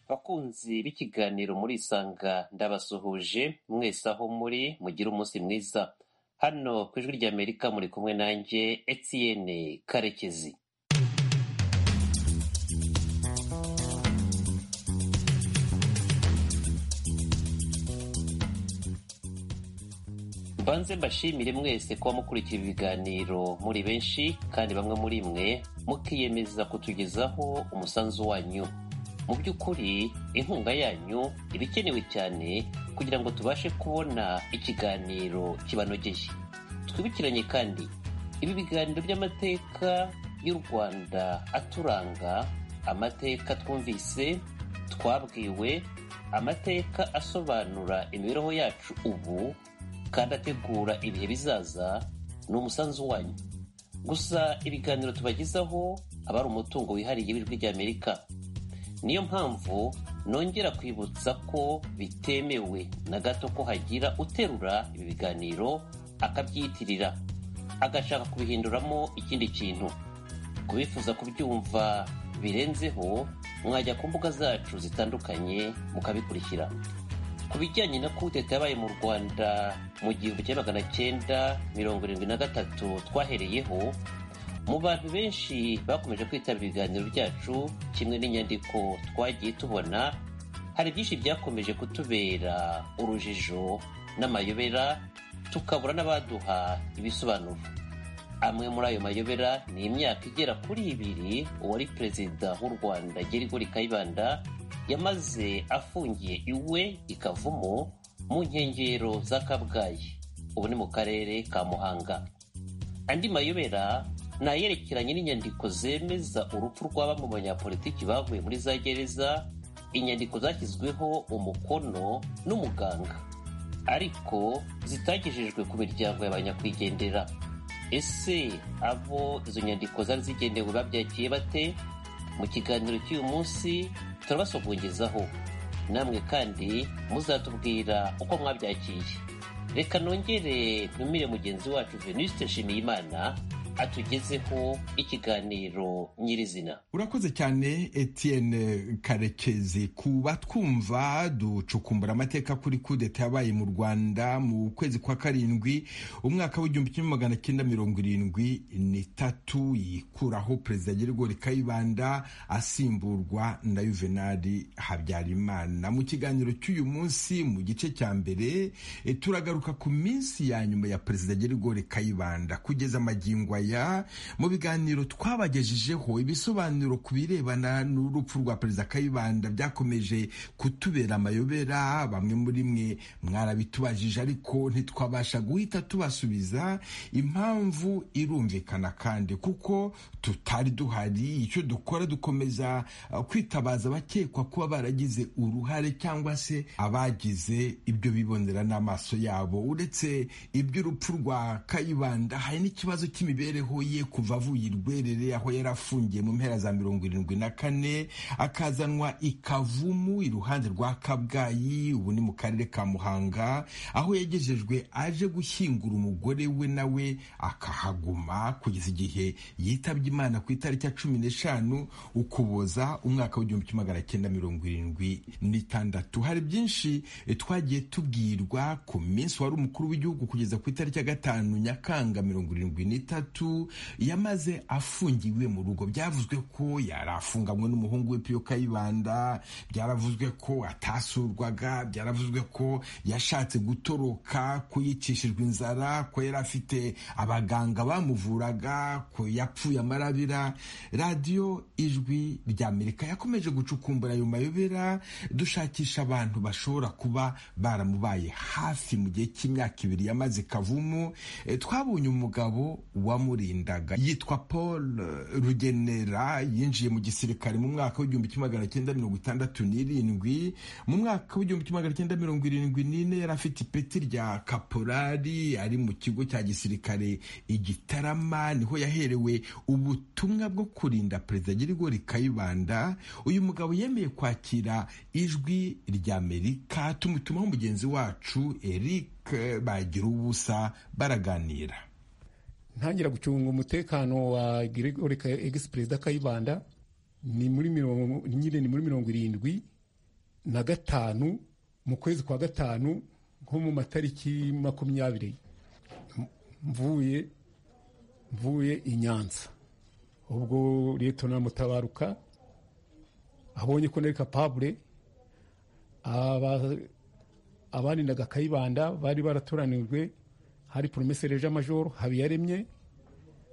Bakunzi b'ikiganiro Murisanga ndabasuhuje mwese aho muri mugire umunsi mwiza hano ku ijwi ry'Amerika muri kumwe nanjye Etienne Karekezi mbanze mbashimire mwese kuba mukurikira ibiganiro muri benshi kandi bamwe muri mwe mukiyemeza kutugezaho umusanzu wanyu mu by'ukuri inkunga yanyu iba ikenewe cyane kugira ngo tubashe kubona ikiganiro kibanogeye twibukiranye kandi ibi biganiro by'amateka y'u rwanda aturanga amateka twumvise twabwiwe amateka asobanura imibereho yacu ubu kandi ategura ibihe bizaza ni umusanzu wanyu gusa ibiganiro tubagezaho aba ari umutungo wihariye w'ijwi ry'amerika niyo mpamvu nongera kwibutsa ko bitemewe na gato ko hagira uterura ibi biganiro akabyiyitirira agashaka kubihinduramo ikindi kintu kubifuza kubyumva birenzeho mwajya ku mbuga zacu zitandukanye mukabikurikira ku bijyanye na kudeta yabaye mu rwanda mu gihumbi kimwe magana cyenda mirongo irindwi na gatatu twahereyeho mu bantu benshi bakomeje kwitabira ibiganiro byacu kimwe n'inyandiko twagiye tubona hari byinshi byakomeje kutubera urujijo n'amayobera tukabura n'abaduha ibisobanuro amwe muri ayo mayobera ni imyaka igera kuri ibiri uwari perezida w'u rwanda gerigori kayibanda yamaze afungiye iwe ikavumo mu nkengero za kabgayi ubu ni mu karere ka muhanga andi mayobera ni ayerekeranye n'inyandiko zemeza urupfu rw'aba mu banyapolitiki bavuye muri za gereza inyandiko zashyizweho umukono n'umuganga ariko zitagejejwe ku miryango y'abanyakwigendera ese abo izo nyandiko zari zigenewe babyakiye bate mu kiganiro cy'uyu munsi turabasogongeraho namwe kandi muzatubwira uko mwabyakiye reka nongere ntumire mugenzi wacu venuste nshimiyimana atugezeho ikiganiro nyirizina urakoze cyane Etienne karekezi ku batwumva ducukumbura amateka kuri kudeta yabaye mu rwanda mu kwezi kwa karindwi umwaka w'igihumbi kimwe magana cyenda mirongo irindwi n'itatu yikuraho perezida gerigori kayibanda asimburwa na yuvenali habyarimana mu kiganiro cy'uyu munsi mu gice cya mbere turagaruka ku minsi ya nyuma ya perezida gerigori kayibanda kugeza amagingo aya mu biganiro twabagejejeho ibisobanuro ku birebana n'urupfu rwa perezida kayibanda byakomeje kutubera amayobera bamwe muri mwe mwarabitubajije ariko ntitwabasha guhita tubasubiza impamvu irumvikana kandi kuko tutari duhari icyo dukora dukomeza kwitabaza abakekwa kuba baragize uruhare cyangwa se abagize ibyo bibonera n'amaso yabo uretse iby'urupfu rwa kayibanda hari n'ikibazo cy'imibereho ye kuva avuye i rwerere aho yari afungiye mu mpera za mirongo irindwi na kane akazanwa ikavumu iruhande rwa kabgayi ubu ni mu karere ka muhanga aho yagejejwe aje gushyingura umugore we nawe akahaguma kugeza igihe yitabye imana ku itariki ya cumi n'eshanu ukuboza umwaka w'igihumbi kimwe magana cyenda mirongo irindwi n'itandatu hari byinshi twagiye tubwirwa ku minsi wari umukuru w'igihugu kugeza ku itariki ya gatanu nyakanga mirongo irindwi n'itatu yamaze afungiwe mu rugo byavuzwe ko yari afunganywe n'umuhungu we piyo kayibanda byaravuzwe ko atasurwaga byaravuzwe ko yashatse gutoroka ko yicishijwe inzara ko yari afite abaganga bamuvuraga ko yapfuye amarabira radiyo ijwi ry'amerika yakomeje gucukumbura ayo mayobera dushakisha abantu bashobora kuba baramubaye hafi mu gihe cy'imyaka ibiri yamaze kavumu twabonye umugabo wamurindaga yitwa paul rugenera yinjiye mu gisirikare mu mwaka w'igihumbi kimwe magana cyenda mirongo itandatu n'irindwi mu mwaka w'igihumbi kimwe magana cyenda mirongo irindwi n'ine yari afite ipeti rya kaporari ari mu kigo cya gisirikare i Gitarama niho yaherewe ubutumwa bwo kurinda perezida Gerigori Kayibanda uyu mugabo yemeye kwakira ijwi ry'Amerika tumutumaho mugenzi wacu Eric bagira ubusa baraganira ntangira gucunga umutekano wa Gregory ex perezida Kayibanda ni muri mirongo nyine ni muri mirongo irindwi na gatanu mu kwezi kwa gatanu nko mu matariki makumyabiri mvuye mvuye i nyanza ubwo na mutabaruka abonye ko nari kapabure abarindaga kayibanda bari baratoranijwe hari poromeseri ja majoro habiyaremye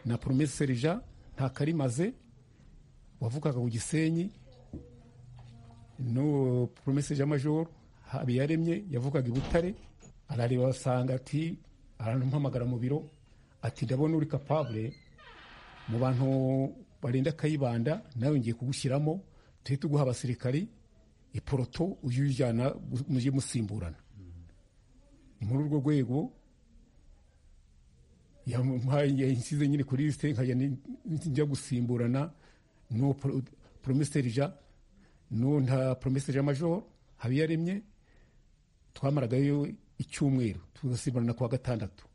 na poromeseri ja ntakarimaze wavugaga ku gisenyi no poromeseri ja majoro habiyaremye yavugaga i butare arareba asanga ati arampamagara mu biro ati ndabona uri kapabure mu bantu barinda kayibanda nawe ngiye kugushyiramo tuhite tuguha abasirikari iporoto ujye uyijyana mujye musimburana ni muri urwo rwego yansize nyine kuri lisite nkajya njya gusimburana no poromeseri ja no nta poromeseri ja majoro habiyaremye twamaragayo icyumweru tugasimburana kuwa gatandatu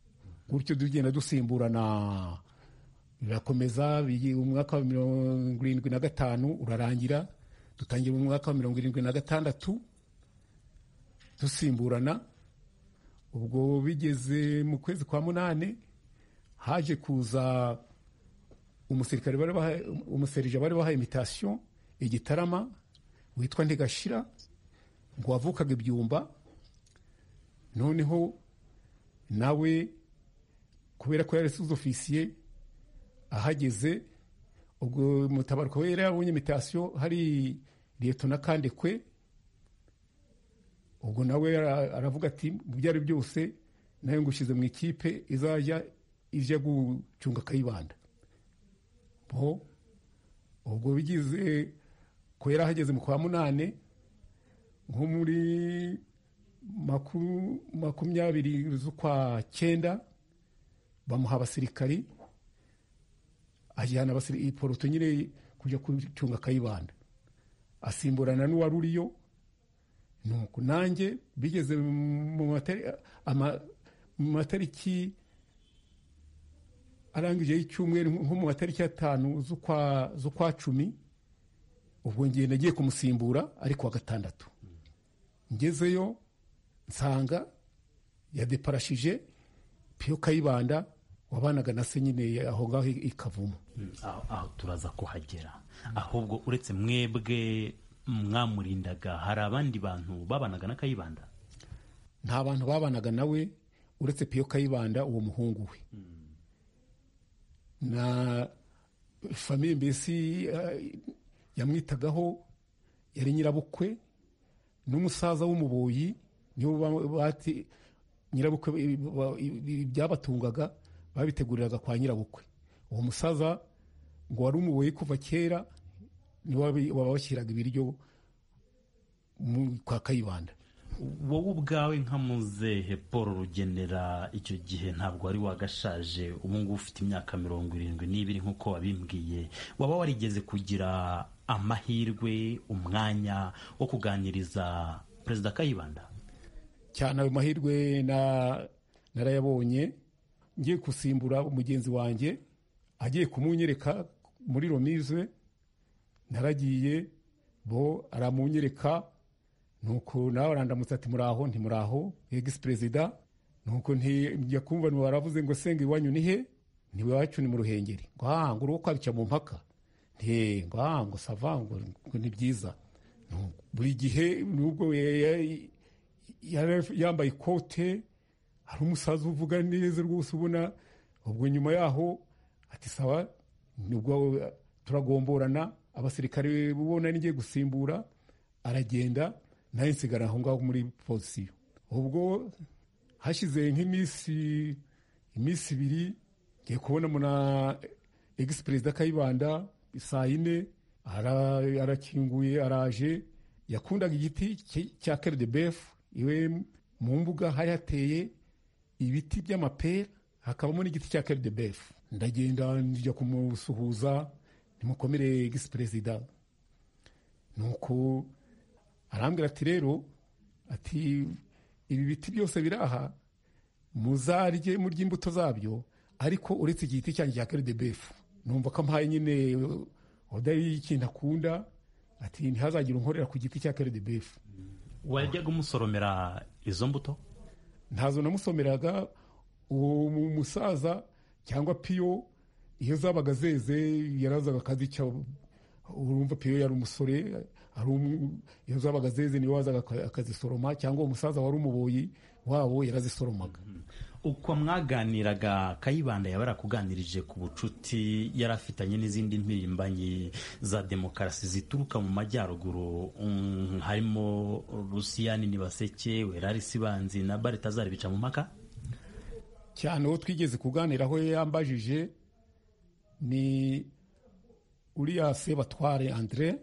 gutyo tugenda dusimburana birakomeza umwaka wa mirongo irindwi na gatanu urarangira dutangira mu mwaka wa mirongo irindwi na gatandatu dusimburana ubwo bigeze mu kwezi kwa munani haje kuza umusirikare umuserija bari bahaye imitasiyo igitarama witwa ntigashira ngo wavukaga ibyumba noneho nawe kubera ko yari suzi ofisiye ahageze ubwo mutabaruka we yari yabonye imitasiyo hari leto n'akandi kwe ubwo nawe aravuga ati mu byo ari byose nawe ngushyize mu ikipe izajya ijya gucunga akayibanda bo ubwo bigize ko yari ahageze mu kwa munani nko muri makumyabiri z'ukwa cyenda bamuha abasirikari ajyana poroto nyine kujya gucunga akayibanda asimburana n'uwari uriyo nuko nanjye bigeze mu matariki arangije y'icyumweru nko mu matariki atanu z'ukwa cumi ubwo ngenda agiye kumusimbura ari kuwa gatandatu ngezeyo nsanga yadeparashije piyo kayibanda wabanaga na se nyine aho ngaho ikavuma aho turaza kuhagera ahubwo uretse mwebwe mwamurindaga hari abandi bantu babanaga na kayibanda nta bantu babanaga nawe uretse piyo kayibanda uwo muhungu we na famiye mbese yamwitagaho yari nyirabukwe n'umusaza w'umuboyi nibo bati nyirabukwe ibyabatungaga babiteguriraga kwa nyirabukwe uwo musaza ngo wari umuboyi kuva kera niwo wabashyiraga ibiryo kwa kayibanda wowe ubwawe nka muzehe paul rugenera icyo gihe ntabwo wari wagashaje ubu ngubu ufite imyaka mirongo irindwi n'ibiri nk'uko wabimbwiye waba warigeze kugira amahirwe umwanya wo kuganiriza perezida kayibanda cyane ayo mahirwe narayabonye ngiye gusimbura umugenzi wanjye agiye kumunyereka muri romize naragiye bo aramunyereka nuko nawe arandamutse ati muraho ntimuraho egisi perezida nuko ntijya kumva baravuze ngo senga iwanyu ni he ntiwacu ni mu ruhengeri ngo ngo uruhu kwabica mu mpaka ngo ngo sava ngo ni byiza buri gihe nubwo yambaye ikote hari umusaza uvuga neza rwose ubona ubwo nyuma yaho ati sawa nubwo turagomborana abasirikare ubona n'igiye gusimbura aragenda nawe nsigara aho ngaho muri pozisiyo ubwo hashize nk'iminsi iminsi ibiri ngiye kubona na egisi perezida kayibanda saa yine arakinguye araje yakundaga igiti cya keridebefu iwe mu mbuga hari hateye ibiti by'amapera hakabamo n'igiti cya keridebefu ndagenda njya kumusuhuza nimukomere egisi perezida nuko arambwira ati rero ati ibi biti byose biri aha muzarye murya imbuto zabyo ariko uretse igiti cyanjye cya keridebefu numva ko ampaye nyine oda y'ikintu akunda ati ntihazagire unkorera ku giti cya karidebefu wajyaga umusoromera izo mbuto ntazo namusomeraga uwo mu- musaza cyangwa piyo iyo zabaga zeze yarazaga akazicya urumva piyo yari umusore ari umu- iyo zabaga zeze niwe wazaga aka- akazisoroma cyangwa uwo musaza wari umuboyi wabo yarazisoromaga uko mwaganiraga kayibanda yaba yarakuganirije ku bucuti yari afitanye n'izindi mpirimbanyi za demokarasi zituruka mu majyaruguru mm, harimo rusiyani nibaseke werari sibanzi na barita zaribica mu mpaka cyane uwo twigeze kuganira aho yambajije ni uriya sebatware andre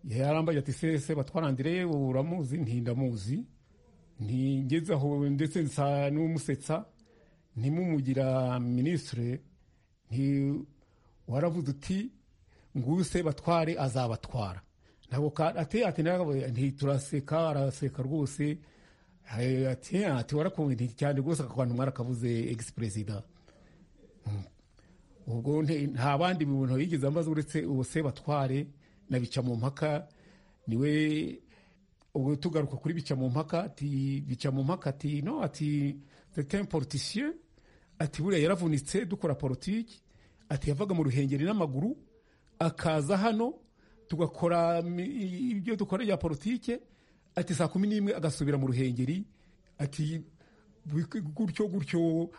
yarambaye ati se sebatware andre uramuzi nti ndamuzi ntigeze aho ndetse nsa n'umusetsa ntimumugira minisitire nti waravuze uti nguyu sebatware azabatwara ntabwo ka- ate ati ntabwo- nti turaseka araseka rwose Eh, ati ati warakunze cyane rwose ako kantu mwarakavuze egisi perezida ubwo nte- nta bandi bintu yigeze ambaza uretse uwo sebatware na bica mu mpaka niwe ubwo tugaruka kuri bica mu mpaka ati bica mu mpaka ati no ati tetem politicien ati buriya yaravunitse dukora politiki ati yavaga mu ruhengeri n'amaguru akaza hano tugakora mi- ibyo dukora bya politike ati saa kumi n'imwe agasubira mu ruhengeri ati bik- gutyo gutyo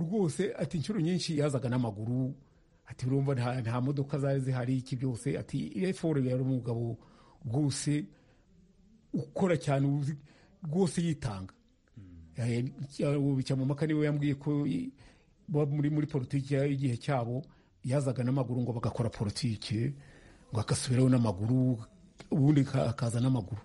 rwose ati inshuro nyinshi yazaga n'amaguru ati urumva nta, nta modoka zari zihari iki byose ati efore yari umugabo rwose ukora cyane uzi- rwose yitanga Eh, cya- bica mu maka niwe yambwiye ko i- bo muri muri politiki y'igihe cyabo yazaga n'amaguru ngo bagakora politiki ngo agasubiraho n'amaguru ubundi ka- akaza n'amaguru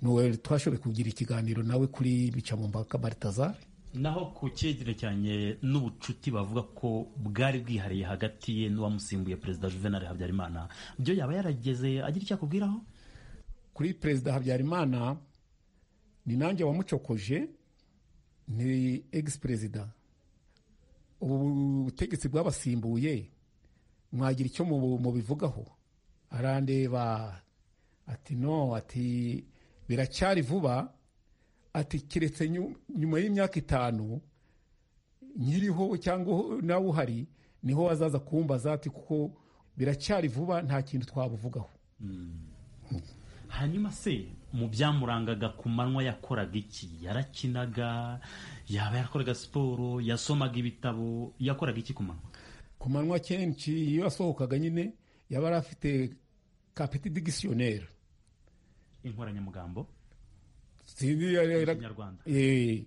nuwe twashoboye kugira ikiganiro nawe kuri bica mu maka baritazari naho ku cyerekeranye n'ubucuti bavuga ko bwari bwihariye hagati ye n'uwamusimbuye perezida juvenal habyarimana byo yaba yarageze agira icyo akubwiraho kuri perezida habyarimana ni nanjye wamucokoje ni egisi perezida ubu butegetsi bwabasimbuye mwagira icyo mubu- mubivugaho arandeba ati no ati biracyari vuba ati keretse nyu- nyuma y'imyaka itanu nyiriho cyangwa uho- nawe uhari niho wazaza kumbaza ati kuko biracyari vuba nta kintu twabuvugaho hanyuma se mu byamurangaga ku manywa yakoraga iki yarakinaga yaba yakoraga siporo yasomaga ibitabo yakoraga iki ku manywa ku manywa kenshi iyo yasohokaga nyine yaba yari afite kapeti digisiyoneri inkoranyamagambo sinzi yari- yari- Ikinyarwanda. Eh,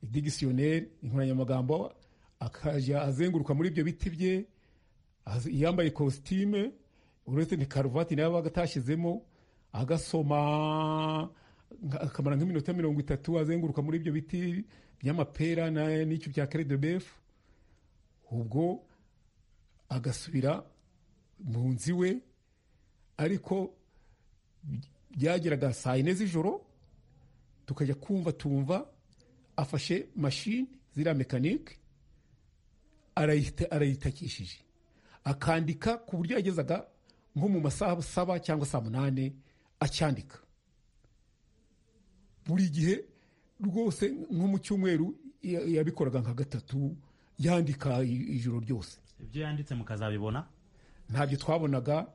digisiyoneri inkoranyamagambo akajya azenguruka muri ibyo biti bye az- yambaye kositime uretse ni karuvati nayo yabaga atashyizemo agasoma nka- akamara nk'iminota mirongo itatu azenguruka muri ibyo biti by'amapera na- n'icyo bya keredebefu ubwo agasubira mu nzu iwe ariko byageraga saa yine z'ijoro tukajya kumva tumva afashe mashini ziriya mekanike arayita- arayitakishije akandika ku buryo yagezaga nko mu masaha saba cyangwa saa munani acyandika buri gihe rwose nko mu cyumweru ya- yabikoraga nka gatatu yandika i- ijoro ryose ibyo yanditse mukazabibona ntabyo twabonaga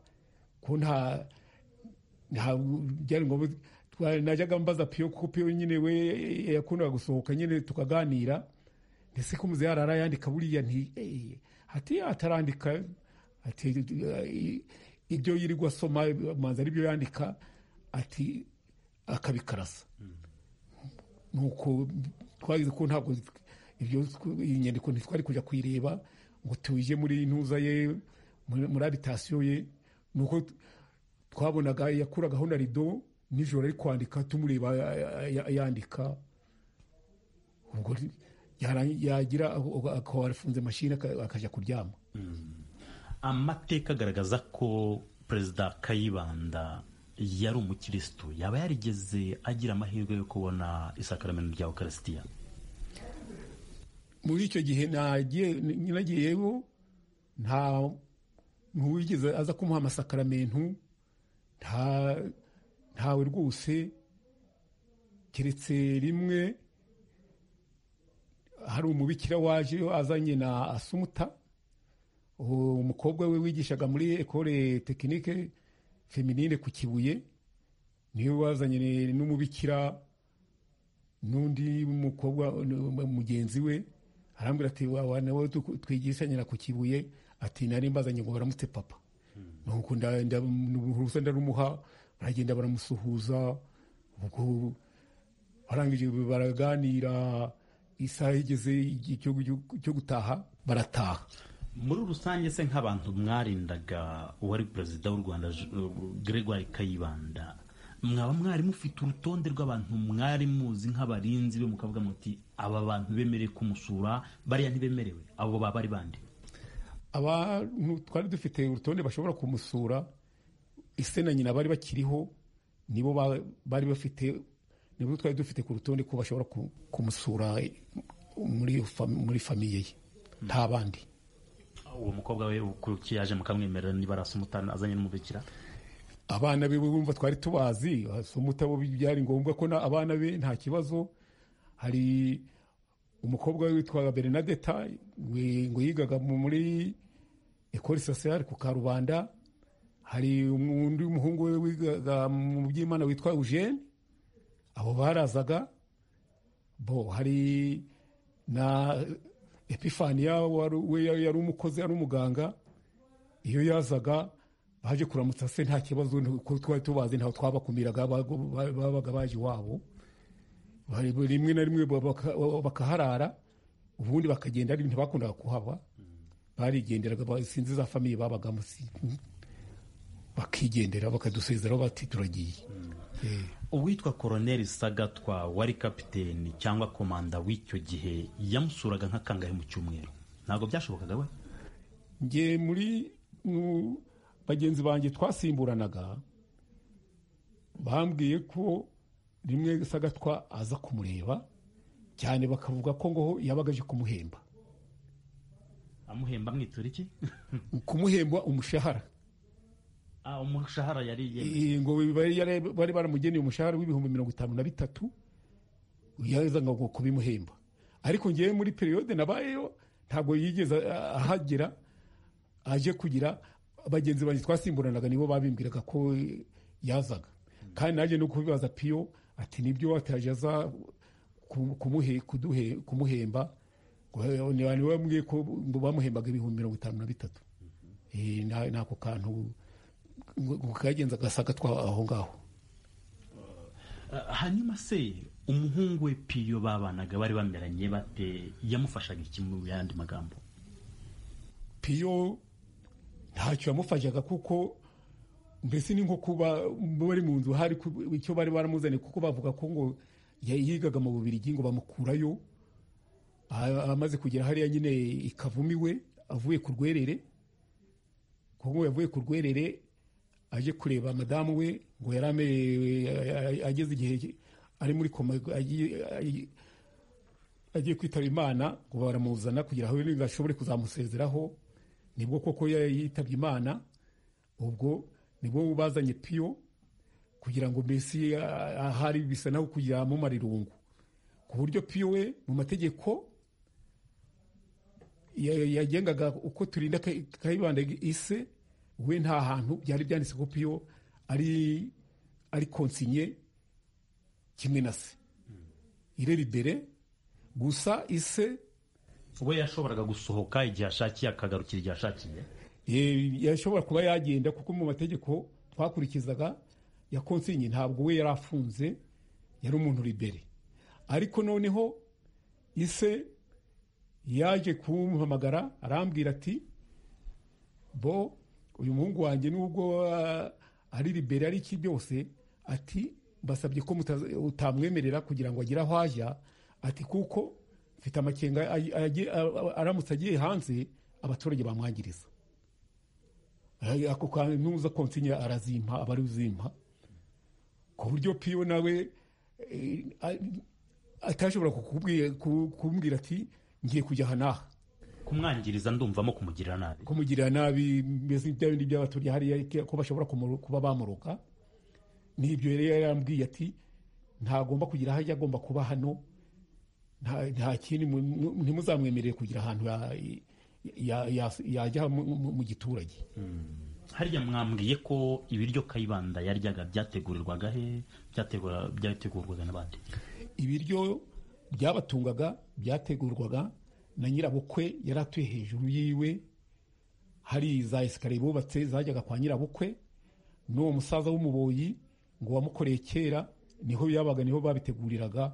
ko nta nta byari ngombwa twa- najyaga mbaza piyo kuko piyo nyine we yakundaga gusohoka nyine tukaganira ndetse ko muzehe arara yandika buriya nti eh, ati atarandika ati eh, ibyo yirirwa asoma manza aribyo yandika ati akabikarasa nuko twagize ko ntabwo ibyo tw- iyi nyandiko ntitwari kujya kuyireba ngo tuje muri ntuza ye muri muri abitasiyo ye nuko t- twabonaga yakuragaho na rido nijoro ari kwandika tumureba a- a- a- yandika ubwo ri- yara- yagira ako- akaba afunze mashini aka- akajya kuryama amateka agaragaza ko perezida kayibanda yari umukirisitu yaba yarigeze agira amahirwe yo kubona isakaramento rya ukarisitiya muri icyo gihe nagiye nyinagiyeho nta ntuwigeze aza kumuha amasakaramentu ntawe rwose keretse rimwe hari umubikira waje azanye na asumuta umukobwa we wigishaga muri ekole tekinike feminine ku kibuye niwe wazanye n'umubikira n'undi mukobwa mugenzi we arambwira ati wa nawe twigishanyira ku kibuye ati nari mbazanye ngo baramutse papa nuko uruhusa ndarumuha baragenda baramusuhuza ubwo barangije baraganira isaha igeze cyo gutaha barataha muri rusange se nk'abantu mwarindaga uwari perezida w'u rwanda gregoire kayibanda mwaba mwari mufite urutonde rw'abantu mwari muzi nk'abarinzi be mukavuga muti aba bantu bemerewe kumusura bariya ntibemerewe abo baba ari bande abantu twari dufite urutonde bashobora kumusura ise na nyina bari bakiriho nibo bari bafite nibo twari dufite ku rutonde ko bashobora kumusura muri famiye ye nta bandi uwo mukobwa we kuki yaje mukamwemerera niba arasa umutana azanye n'umubikira abana be bumva twari tubazi asumuta bo byari ngombwa ko abana be nta kibazo hari umukobwa we witwaga bernadeta ngo yigaga muri ekore sosiyare ku karubanda hari undi muhungu we wigaga mu by'imana witwa eugene abo barazaga bo hari na epifaniya we yari umukozi ari umuganga iyo yazaga baje kuramutsa se nta kibazo ko twari tubazi ntaho twabakumiraga babaga baje iwabo rimwe na rimwe bakaharara ubundi bakagenda ntibakundaga kuhaba barigenderaga sinzi za famiye babaga bakigendera bakadusezeraho bati turagiye uwitwa koroneri sagatwa wari kapiteni cyangwa komanda w'icyo gihe yamusuraga nk'akangahe mu cyumweru ntabwo byashobokaga we nge muri bagenzi banjye twasimburanaga bambwiye ko rimwe sagatwa aza kumureba cyane bakavuga ko ngo yabaga aje kumuhemba amuhemba amwitura iki kumuhemba umushahara umushahara yari ngo bari baramugeneye umushahara w'ibihumbi mirongo itanu na bitatu yazaga ngo kubimuhemba ariko ngewe muri periyode nabayeyo ntabwo yigeze ahagera aje kugira bagenzi banjye twasimburanaga nibo babimbwiraga ko yazaga kandi nanjye no kubibaza piyo ati nibyo wataje aza kumuhemba niwe wambwiye ko bamuhembaga ibihumbi mirongo itanu na bitatu n'ako kantu kagenza agasaga twa aho ngaho hanyuma se umuhungu we piyo babanaga bari bameranye bate yamufashaga iki mu yandi magambo piyo ntacyo yamufashaga kuko mbese ni nko kuba bari mu nzu hari icyo bari baramuzanye kuko bavuga ko ngo yigaga mu bubirigi ngo bamukurayo amaze kugera hariya nyine ikavumiwe avuye ku rwerere kuko yavuye ku rwerere aje kureba madamu we ngo yari ageze igihe ari muri koma agiye kwitaba imana ngo baramuzana kugira ngo ashobore kuzamusezeraho nibwo koko yitabye imana ubwo nibwo bazanye piyo kugira ngo mbese ahari bisa naho kugira amumara irungu ku buryo piyo we mu mategeko yagengaga uko turinda kayibanda ise we nta hantu byari byanditse ko piyo ari konsinye kimwe na se ireribere gusa ise we yashoboraga gusohoka igihe ashakiye akagarukira igihe ashakiye yashobora kuba yagenda kuko mu mategeko twakurikizaga ya konsinye ntabwo we yari afunze yari umuntu libere ariko noneho ise yaje kumuhamagara arambwira ati bo uyu muhungu wanjye nubwo ari libere ari iki byose ati basabye ko utamwemerera kugira ngo agire aho ajya ati kuko mfite amakenga aramutse agiye hanze abaturage bamwangiriza ako kantu nuza konsinya arazimpa aba ari uzimpa ku buryo piyo nawe atashobora kumbwira ati ngiye kujya aha n'aha kumwangiriza ndumvamo kumugirira nabi kumugirira nabi mbese bya bindi by'abaturage hariya ko bashobora kuba bamuroka n'ibyo yari yarambwiye ati ntagomba kugira aho ajya agomba kuba hano nta kindi ntimuzamwemerere kugira ahantu yajya mu giturage harya mwambwiye ko ibiryo kayibanda yaryaga byategurirwaga he byategurwaga n'abandi ibiryo byabatungaga byategurwaga na nyirabukwe yari atuye hejuru yiwe hari za esikariye bubatse zajyaga kwa nyirabukwe n'uwo musaza w'umuboyi ngo wamukoreye kera niho yabaga niho babiteguriraga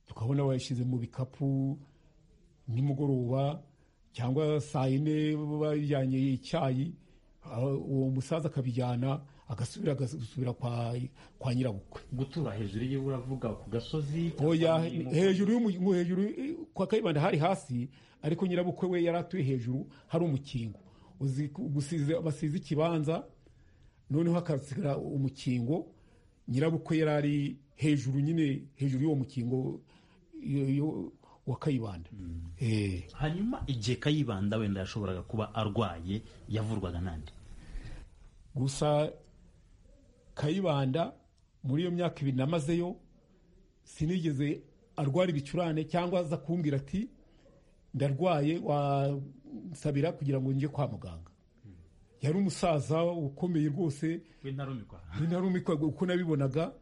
tukabona bayashyize mu bikapu nimugoroba cyangwa saa yine bajyanye icyayi uwo musaza akabijyana agasubira agasubira kwa nyirabukwe gutura hejuru ye uravuga ku gasozi hejuru hejuru kwa kayibanda hari hasi ariko nyirabukwe we yari atuye hejuru hari umukingo basize ikibanza noneho hakasigara umukingo nyirabukwe yari ari hejuru nyine hejuru y'uwo mukingo wa kayibanda hanyuma igihe kayibanda wenda yashoboraga kuba arwaye yavurwaga n'andi gusa kayibanda muri iyo myaka ibiri namazeyo sinigeze arwara ibicurane cyangwa aza kumbwira ati ndarwaye wasabira kugira ngo njye kwa muganga yari umusaza ukomeye rwose wintarumikwa uko nabibonaga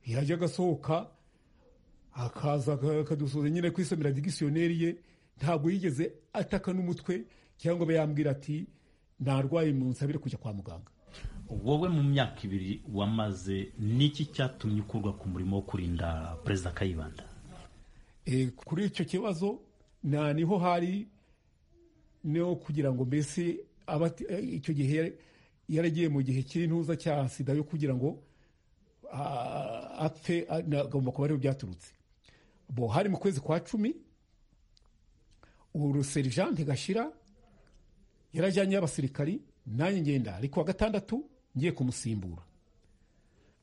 yajya agasohoka akaza akadusoza nyine kwisomera digisiyoneri ye ntabwo yigeze ataka n'umutwe cyangwa abe yambwira ati ntarwaye mu nsabire kujya kwa muganga wowe mu myaka ibiri wamaze niki cyatumye ukurwa ku murimo wo kurinda perezida kayibanda kuri icyo kibazo nta niho hari no kugira ngo mbese icyo gihe yaragiye mu gihe cy'intuza cya sida yo kugira ngo apfe agomba kuba ariho byaturutse bo hari mu kwezi kwa cumi uruserijante gashira yarajyanye abasirikari nanjye ngenda ariko wa gatandatu ngiye kumusimbura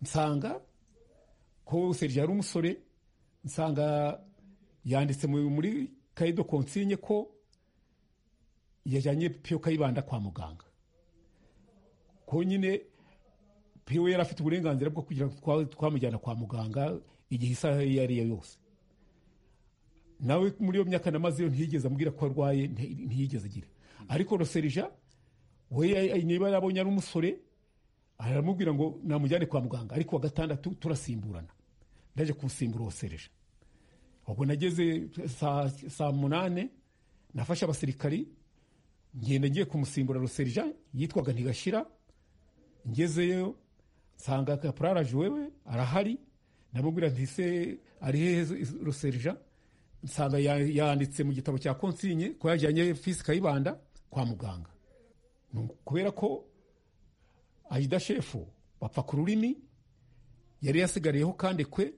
nsanga ko serije yari umusore nsanga yanditse muri kayido konsinye ko yajyanye piyo kayibanda kwa muganga ko nyine piyo yari afite uburenganzira bwo kugira ngo twamujyana kwa muganga igihe isaha iyo ari yo yose nawe muri iyo myaka namazeyo ntiyigeze ambwira ko arwaye ntiyigeze agira ariko roserija we niba yabonye ari umusore aramubwira ngo namujyane kwa muganga ariko wa gatandatu turasimburana ndaje kumusimbura roserija ubwo nageze saa munani nafashe abasirikari ngenda ngiye kumusimbura roserija yitwaga ntigashira ngezeyo nsanga kapuraraje wewe arahari ndamubwira ntise ari hehe roserija nsanga yanditse mu gitabo cya konsinye ko yajyanye fisi kayibanda kwa muganga kubera ko ayida shefu bapfa ku rurimi yari yasigariyeho kandi kwe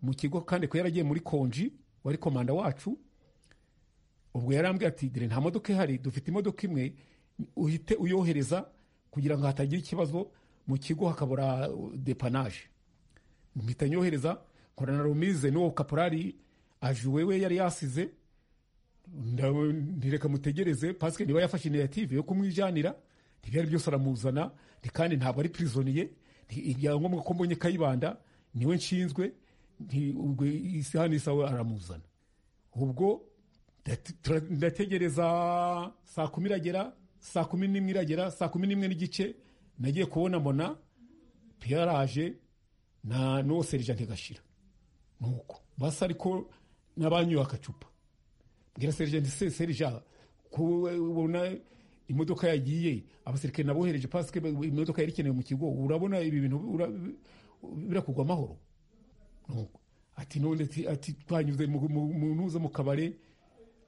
mu kigo kandi kwe yaragiye muri konji wari komanda wacu ubwo yarambwiye ati dore nta modoka ihari dufite imodoka imwe uhite uyohereza kugira ngo hatagira ikibazo mu kigo hakabura depanaje mpita nyohereza nkorana rumize n'uwo kaporari ajuwe we yari yasize ntireka mutegereze pasike niba yafashe initiyative yo kumwijyanira ntibyari byose aramuzana kandi ntabwo ari pirizoniye ibyangombwa ko mbonye kayibanda niwe nshinzwe isaha n'isaha aramuzana ubwo ndategereza saa kumi iragera saa kumi n'imwe iragera saa kumi n'imwe n'igice nagiye kubona mbona piyaraje na n'uwo serija ntigashira nuko basi ariko n'abanyoye akacupa mbwira serigenti se serija kubona imodoka yagiye abasirikare nabohereje pasike imodoka yari ikenewe mu kigo urabona ibi bintu birakugwa amahoro ati none ati twanyuze mu ntuza mu kabare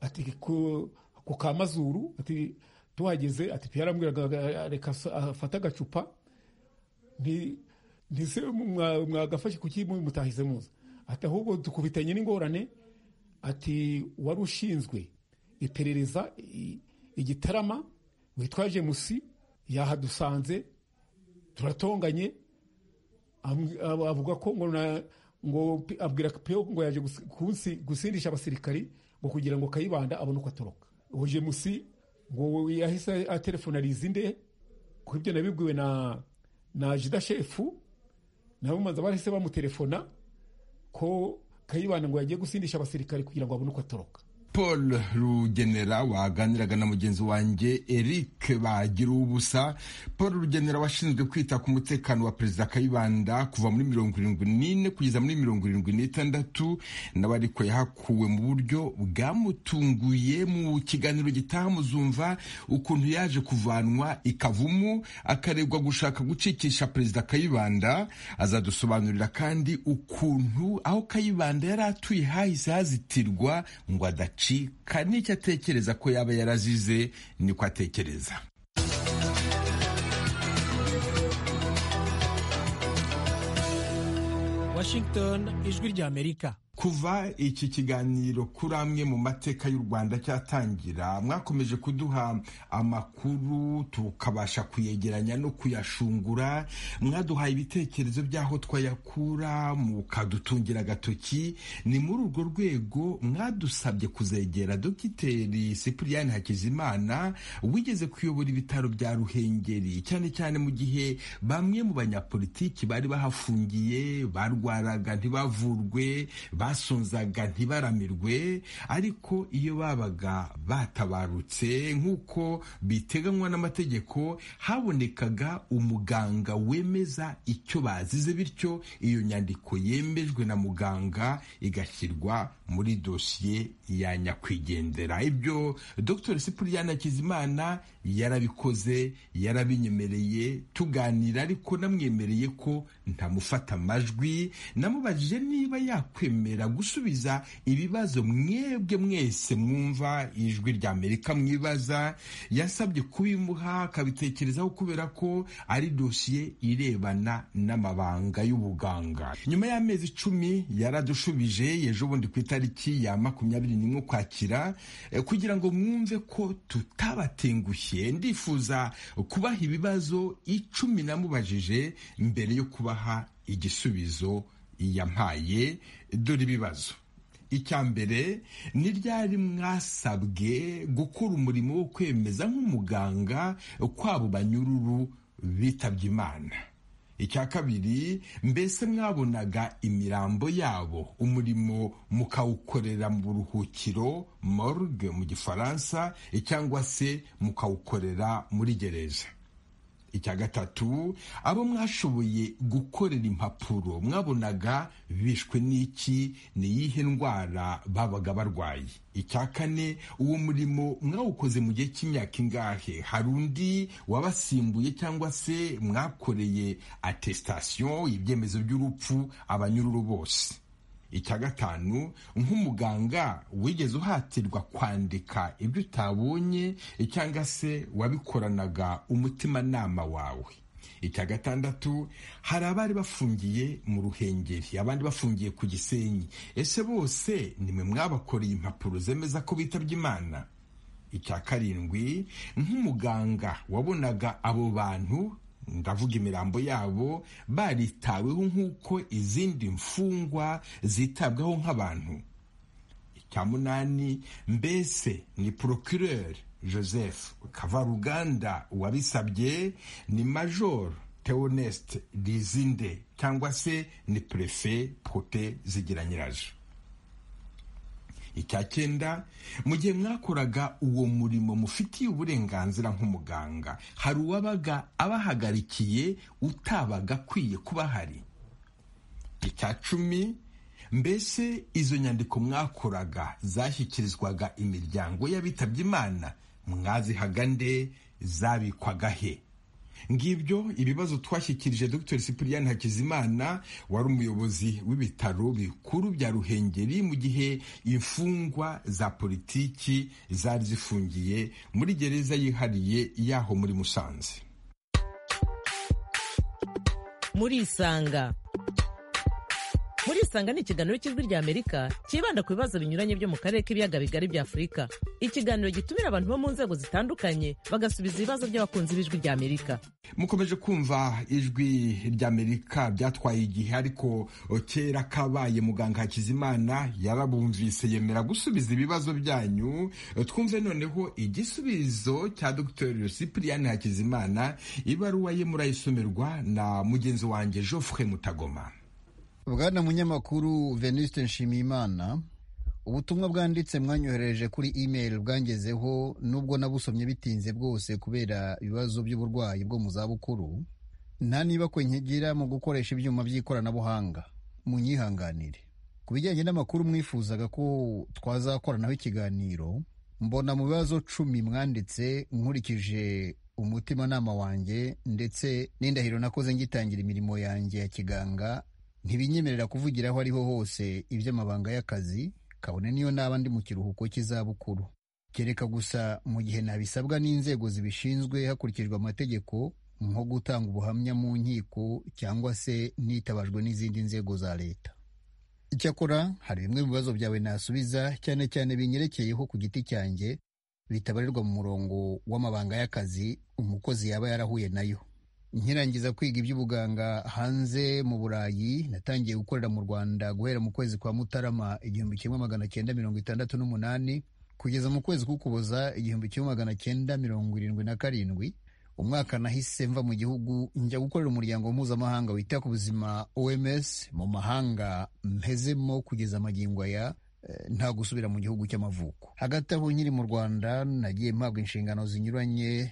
ati ku ka mazuru ati tuhageze ati pe yarambwiraga reka afate agacupa ntise mwagafashe kuki mutahize muza ati ahubwo dukubitanye n'ingorane ati wari ushinzwe iperereza igitarama witwa jemusi yahadusanze turatonganye avuga ko ngo abwira peyo ngo yaje gusindisha abasirikari ngo kugira ngo kayibanda abone uko atoroka uwo jemusi ngo yahise atelefonariza inde ku ibyo nabibwiwe na na jida shefu nabo manza bahise bamutelefona ko kayibanda ngo yagiye gusindisha abasirikare kugira ngo abone uko atoroka paul rugenera waganiraga na mugenzi wanjye eric bagira ubusa paul rugenera washinzwe kwita ku mutekano wa perezida kayibanda kuva muri mirongo irindwi n'ine kugeza muri mirongo irindwi n'itandatu nawe ariko yahakuwe mu buryo bwamutunguye mu kiganiro gitaha muzumva ukuntu yaje kuvanwa ikavumu akaregwa gushaka gucikisha perezida kayibanda azadusobanurira kandi ukuntu aho kayibanda yari atuye hahise hazitirwa ngo adaca acika n'icyo atekereza ko yaba yarazize niko atekereza washington ijwi ry'amerika kuva iki kiganiro kuri amwe mu mateka y'u rwanda cyatangira mwakomeje kuduha amakuru tukabasha kuyegeranya no kuyashungura mwaduhaye ibitekerezo by'aho twayakura mukadutungira agatoki ni muri urwo rwego mwadusabye kuzegera dogiteri sipiriyani hakizimana wigeze kuyobora ibitaro bya ruhengeri cyane cyane mu gihe bamwe mu banyapolitiki bari bahafungiye barwaraga ntibavurwe basonzaga ntibaramirwe ariko iyo babaga batabarutse nk'uko biteganywa n'amategeko habonekaga umuganga wemeza icyo bazize bityo iyo nyandiko yemejwe na muganga igashyirwa muri dosiye ya nyakwigendera ibyo dr sipuriyana kizimana yarabikoze yarabinyemereye tuganira ariko namwemereye ko ntamufata amajwi namubajije niba yakwemera gusubiza ibibazo mwebwe mwese mwumva ijwi rya amerika mwibaza yasabye kubimuha akabitekerezaho kubera ko ari dosiye irebana n'amabanga y'ubuganga nyuma y'amezi icumi yaradushubije ejo bundi ku itariki ya makumyabiri n'imwe ukwakira kugira ngo mwumve ko tutabatengushye ndifuza kubaha ibibazo icumi namubajije mbere yo kubaha igisubizo yampaye dore ibibazo icya mbere ni ryari mwasabwe gukora umurimo wo kwemeza nk'umuganga kwabo banyururu bitabye imana icya kabiri mbese mwabonaga imirambo yabo umurimo mukawukorera mu buruhukiro morgue mu gifaransa cyangwa se mukawukorera muri gereza icya gatatu abo mwashoboye gukorera impapuro mwabonaga bishwe n'iki ni iyihe ndwara babaga barwaye icya kane uwo murimo mwawukoze mu gihe cy'imyaka ingahe hari undi wabasimbuye cyangwa se mwakoreye atesitasiyo ibyemezo by'urupfu abanyururu bose icya gatanu nk'umuganga wigeze uhatirwa kwandika ibyo utabonye cyangwa se wabikoranaga umutimanama wawe icya gatandatu hari abari bafungiye mu ruhengeri abandi bafungiye ku gisenyi ese bose nimwe mwabakoreye impapuro zemeza ko bitabye imana icya karindwi nk'umuganga wabonaga abo bantu ndavuga imirambo yabo baritaweho nk'uko izindi mfungwa zitabwaho nk'abantu icya munani mbese ni porokireri joseph kavaruganda wabisabye ni major teoneste rizinde cyangwa se ni perefe pote zigiranyiraje icya cyenda mu gihe mwakoraga uwo murimo mufitiye uburenganzira nk'umuganga hari uwabaga abahagarikiye utabaga akwiye kuba ahari icya cumi mbese izo nyandiko mwakoraga zashyikirizwaga imiryango y'abitabye imana mwazihaga nde zabikwaga he ngibyo ibibazo twashyikirije dr cyprien hakizimana wari umuyobozi w'ibitaro bikuru bya ruhengeri mu gihe imfungwa za politiki zari zifungiye muri gereza yihariye y'aho muri musanze muri isanga murisanga ni ikiganiro cy'ijwi ry'amerika cyibanda ku bibazo binyuranye byo mu karere k'ibiyaga bigari bya afurika ikiganiro gitumira abantu bo mu nzego zitandukanye bagasubiza ibibazo by'abakunzi b'ijwi ry'amerika mukomeje kumva ijwi ry'amerika byatwaye igihe ariko kera kabaye muganga hakizimana yarabumvise yemera gusubiza ibibazo byanyu twumve noneho igisubizo cya dr cyprien hakizimana ibaruwa ye murayisomerwa na mugenzi wanjye geoffre mutagoma bwana munyamakuru venuste nshimiyimana ubutumwa bwanditse mwanyohereje kuri email bwangezeho nubwo nabusomye bitinze bwose kubera ibibazo by'uburwayi bwo mu zabukuru nta niba kwe nkigira mu gukoresha ibyuma by'ikoranabuhanga munyihanganire ku bijyanye n'amakuru mwifuzaga ko twazakoranaho ikiganiro mbona mu bibazo cumi mwanditse nkurikije umutimanama wanjye ndetse n'indahiro nakoze ngitangira imirimo yanjye ya kiganga ntibinyemerera kuvugira aho ariho hose iby'amabanga y'akazi kabone niyo naba ndi mu kiruhuko cy'izabukuru kereka gusa mu gihe nabisabwa n'inzego zibishinzwe hakurikijwe amategeko nko gutanga ubuhamya mu nkiko cyangwa se nitabajwe n'izindi nzego za leta icyakora hari bimwe mu bibazo byawe nasubiza cyane cyane binyerekeyeho ku giti cyanjye bitabarirwa mu murongo w'amabanga y'akazi umukozi yaba yarahuye nayo nkirangiza kwiga iby'ubuganga hanze mu burayi natangiye gukorera mu rwanda guhera mu kwezi kwa mutarama igihumbi kimwe magana cyenda mirongo itandatu n'umunani kugeza mu kwezi k'ukuboza igihumbi kimwe magana cyenda mirongo irindwi na karindwi umwaka nahise mva mu gihugu njya gukorera umuryango mpuzamahanga wita ku buzima oms mu mahanga mpezemo kugeza amagingo aya nta gusubira mu gihugu cy'amavuko hagati aho nkiri mu rwanda nagiye mpabwa inshingano zinyuranye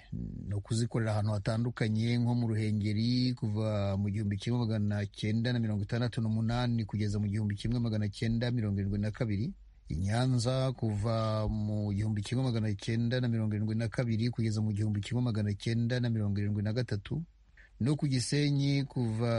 no kuzikorera ahantu hatandukanye nko mu ruhengeri kuva mu gihumbi kimwe magana cyenda na mirongo itandatu n'umunani kugeza mu gihumbi kimwe magana cyenda mirongo irindwi na kabiri i nyanza kuva mu gihumbi kimwe magana cyenda na mirongo irindwi na kabiri kugeza mu gihumbi kimwe magana cyenda na mirongo irindwi na gatatu no ku gisenyi kuva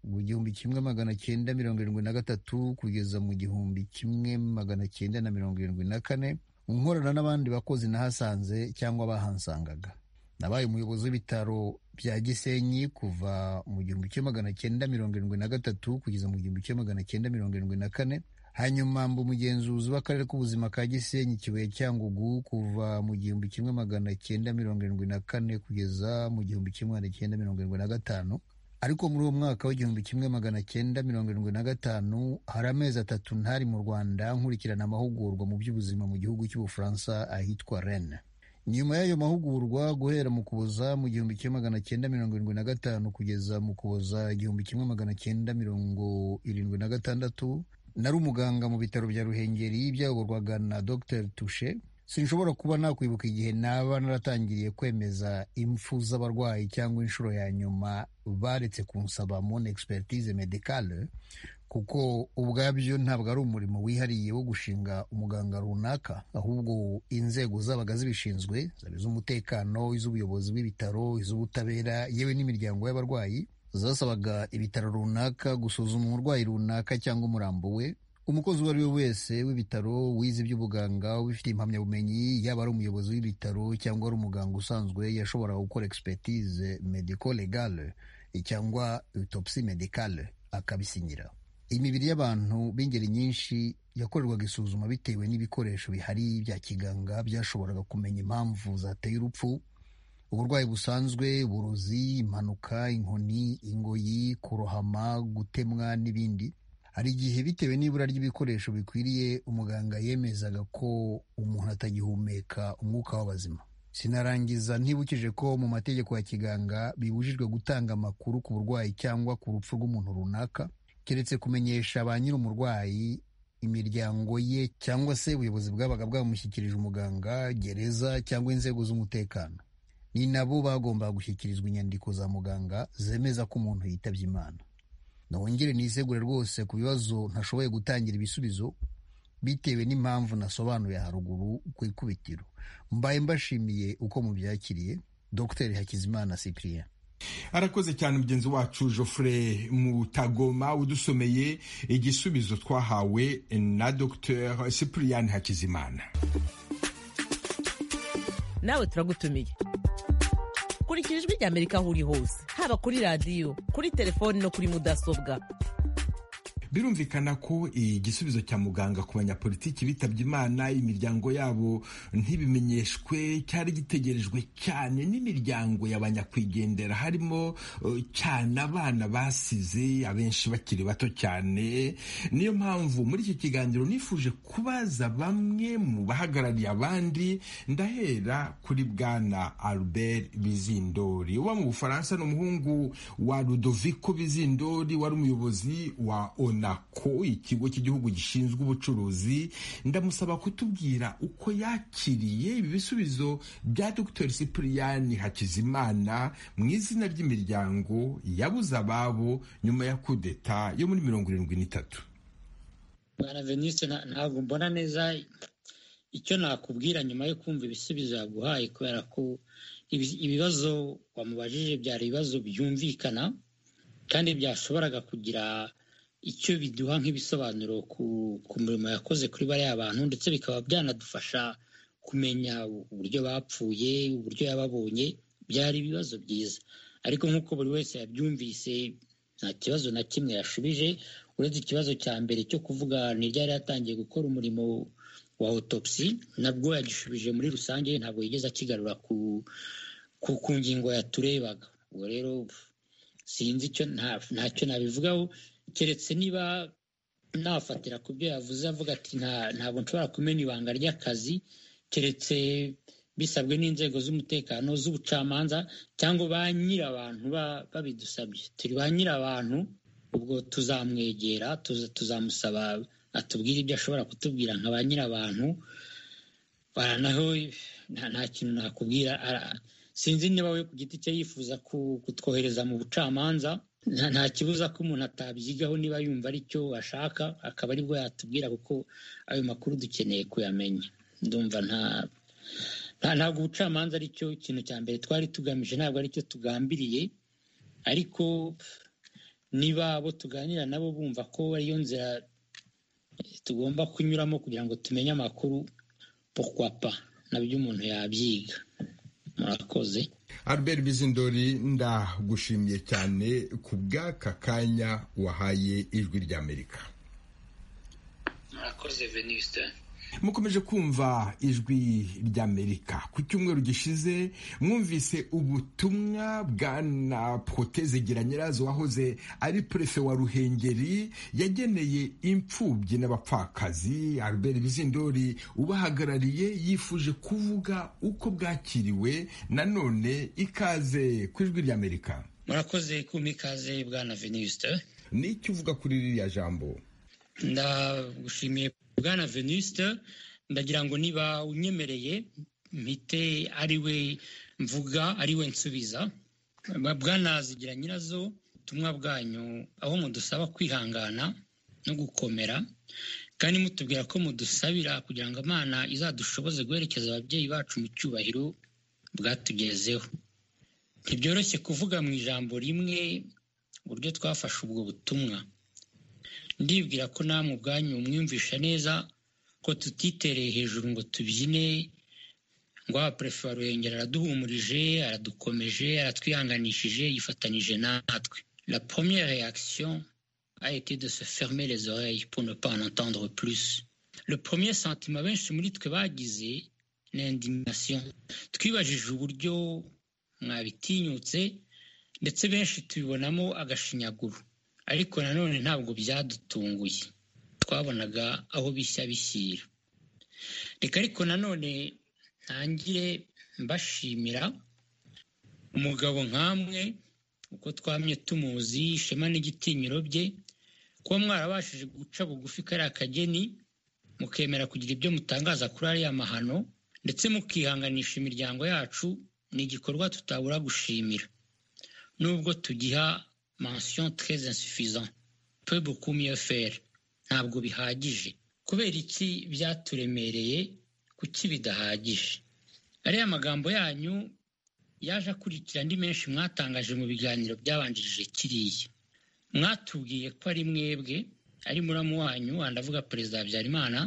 mu gihumbi kimwe magana cyenda mirongo irindwi na gatatu kugeza mu gihumbi kimwe magana cyenda na mirongo irindwi na kane nkorana n'abandi bakozi nahasanze cyangwa bahansangaga nabaye umuyobozi w'ibitaro bya gisenyi kuva mu gihumbi kimwe magana cyenda mirongo irindwi na gatatu kugeza mu gihumbi kimwe magana cyenda mirongo irindwi na kane hanyuma mba umugenzuzi w'akarere k'ubuzima ka gisenyi kibuye cyangugu kuva mu gihumbi kimwe magana cyenda mirongo irindwi na kane kugeza mu gihumbi kimwe magana cyenda mirongo irindwi na gatanu ariko muri uwo mwaka w'igihumbi kimwe magana cyenda mirongo irindwi na gatanu hari amezi atatu ntari mu rwanda nkurikirana amahugurwa mu by'ubuzima mu gihugu cy'ubufaransa ahitwa rene nyuma y'ayo mahugurwa guhera mu kuboza mu gihumbi kimwe magana cyenda mirongo irindwi na gatanu kugeza mu kuboza igihumbi kimwe magana cyenda mirongo irindwi na gatandatu nari umuganga mu bitaro bya ruhengeri byayoborwaga na dr tushe sinshobora kuba nakwibuka igihe naba naratangiriye kwemeza impfu z'abarwayi cyangwa inshuro ya nyuma baretse kunsaba mon expertise medicale kuko ubwabyo ntabwo ari umurimo wihariye wo gushinga umuganga runaka ahubwo inzego zabaga zibishinzwe zaba iz'umutekano iz'ubuyobozi bw'ibitaro iz'ubutabera yewe n'imiryango y'abarwayi zasabaga ibitaro runaka gusuzuma umurwayi runaka cyangwa umurambo we umukozi uwo ari we wese w'ibitaro wize iby'ubuganga ubifitiye impamyabumenyi yaba ari umuyobozi w'ibitaro cyangwa ari umuganga usanzwe yashoboraga gukora expertise medico legale cyangwa autopsi medicale akabisinyira imibiri y'abantu b'ingeri nyinshi yakorerwaga isuzuma bitewe n'ibikoresho bihari bya kiganga byashoboraga kumenya impamvu zateye urupfu uburwayi busanzwe uburozi impanuka inkoni ingoyi kurohama gutemwa n'ibindi hari igihe bitewe n'ibura ry'ibikoresho bikwiriye umuganga yemezaga ko umuntu atagihumeka umwuka w'abazima sinarangiza ntibukije ko mu mategeko ya kiganga bibujijwe gutanga amakuru ku burwayi cyangwa ku rupfu rw'umuntu runaka keretse kumenyesha ba nyir'umurwayi imiryango ye cyangwa se ubuyobozi bwabaga bwamushyikirije umuganga gereza cyangwa inzego z'umutekano ni nabo bagombaga gushyikirizwa inyandiko za muganga zemeza ko umuntu yitabye imana nongere nisegure rwose ku bibazo ntashoboye gutangira ibisubizo bitewe n'impamvu nasobanuye haruguru ku ikubitiro mbaye mbashimiye uko mubyakiriye dr hakizimana cyprien arakoze cyane mugenzi wacu Geoffrey mutagoma udusomeye igisubizo twahawe na dr cyprien hakizimana nawe turagutumiye kurikira ijwi ry'amerika aho uri hose haba kuri radiyo kuri telefoni no kuri mudasobwa birumvikana ko igisubizo cya muganga ku banyapolitiki bitabye imana imiryango yabo ntibimenyeshwe cyari gitegerejwe cyane n'imiryango y'abanyakwigendera harimo uh, cyane abana basize abenshi bakiri bato cyane niyo mpamvu muri iki kiganiro nifuje kubaza bamwe mu bahagarariye abandi ndahera kuri bwana albert bizindori uba mu bufaransa ni umuhungu wa Ludovico bizindori wari umuyobozi wa onako ikigo cy'igihugu gishinzwe ubucuruzi ndamusaba kutubwira uko yakiriye ibi bisubizo bya dr cyprian hakizimana mu izina ry'imiryango yabuze ababo nyuma ya kudeta yo muri mirongo irindwi n'itatu bwana venise ntabwo mbona neza icyo nakubwira nyuma yo kumva ibisubizo yaguhaye kubera ko ibibazo wamubajije byari ibibazo byumvikana kandi byashoboraga kugira icyo biduha nk'ibisobanuro ku murimo yakoze kuri bariya bantu ndetse bikaba byanadufasha kumenya uburyo bapfuye uburyo yababonye byari ibibazo byiza ariko nk'uko buri wese yabyumvise nta kibazo na kimwe yashubije uretse ikibazo cya mbere cyo kuvuga ni ryari yatangiye gukora umurimo wa autopsy nabwo yagishubije muri rusange ntabwo yigeze akigarura ku ngingo yaturebaga ubwo rero sinzi icyo ntacyo nabivugaho keretse niba nafatira ku byo yavuze avuga ati ntabwo nshobora kumenya ibanga ry'akazi keretse bisabwe n'inzego z'umutekano z'ubucamanza cyangwa ba nyir'abantu babidusabye turi ba nyir'abantu ubwo tuzamwegera tuzamusaba atubwira ibyo ashobora kutubwira nka ba nyir'abantu baranaho nta kintu nakubwira sinzi niba we ku giti cye yifuza kutwohereza mu bucamanza nta kibuza ko umuntu atabyigaho niba yumva ari cyo ashaka akaba aribwo yatubwira kuko ayo makuru dukeneye kuyamenya ndumva nta ntabwo ubucamanza ari cyo kintu cya mbere twari tugamije ntabwo ari cyo tugambiriye ariko niba abo tuganira nabo bumva ko ariyo nzira tugomba kunyuramo kugira ngo tumenye amakuru pokwapa nabyo umuntu yabyiga murakoze albert bizindori ndagushimiye cyane ku bw'aka kanya wahaye ijwi ry'amerika murakoze veniste mukomeje kumva ijwi ry'amerika ku cyumweru gishize mwumvise ubutumwa bwana proteze gira nyirazo wahoze ari prefe wa ruhengeri yageneye imfubyi n'abapfakazi albert bizindori ubahagarariye yifuje kuvuga uko bwakiriwe nanone ikaze ku ijwi ry'amerika murakoze kumpa ikaze bwana veniste n'icyo uvuga kuri ririya jambo ndagushimiye bwana veniste ndagira ngo niba unyemereye mpite ariwe mvuga ariwe nsubiza bwana zigira nyirazo ubutumwa bwanyu aho mudusaba kwihangana no gukomera kandi mutubwira ko mudusabira kugira ngo imana izadushoboze guherekeza ababyeyi bacu mu cyubahiro bwatugezeho ntibyoroshye kuvuga mu ijambo rimwe uburyo twafashe ubwo butumwa ndibwira ko namwe ubwanyu mwiyumvisha neza ko tutitereye hejuru ngo tubyine ngo abaperefe wa ruhengeri araduhumurije aradukomeje aratwihanganishije yifatanyije natwe la première réaction a été de se fermer les oreilles pour ne pas en entendre plus le premier sentiment benshi muri twe bagize ni indignation twibajije uburyo mwabitinyutse ndetse benshi tubibonamo agashinyaguro ariko nanone ntabwo byadutunguye twabonaga aho bishya bishyira reka ariko nanone ntangire mbashimira umugabo nkamwe uko twamye tumuzi ishema n'igitinyiro bye kuba mwarabashije guca bugufi kariya kageni mukemera kugira ibyo mutangaza kuri ariya mahano ndetse mukihanganisha imiryango yacu ni igikorwa tutabura gushimira nubwo tugiha mention très insuffisant peu beaucoup mieux faire ntabwo bihagije kubera iki byaturemereye kuki bidahagije ariya magambo yanyu yaje akurikira andi menshi mwatangaje mu biganiro byabanjirije kiriya mwatubwiye ko ari mwebwe ari muramu wanyu ndavuga perezida habyarimana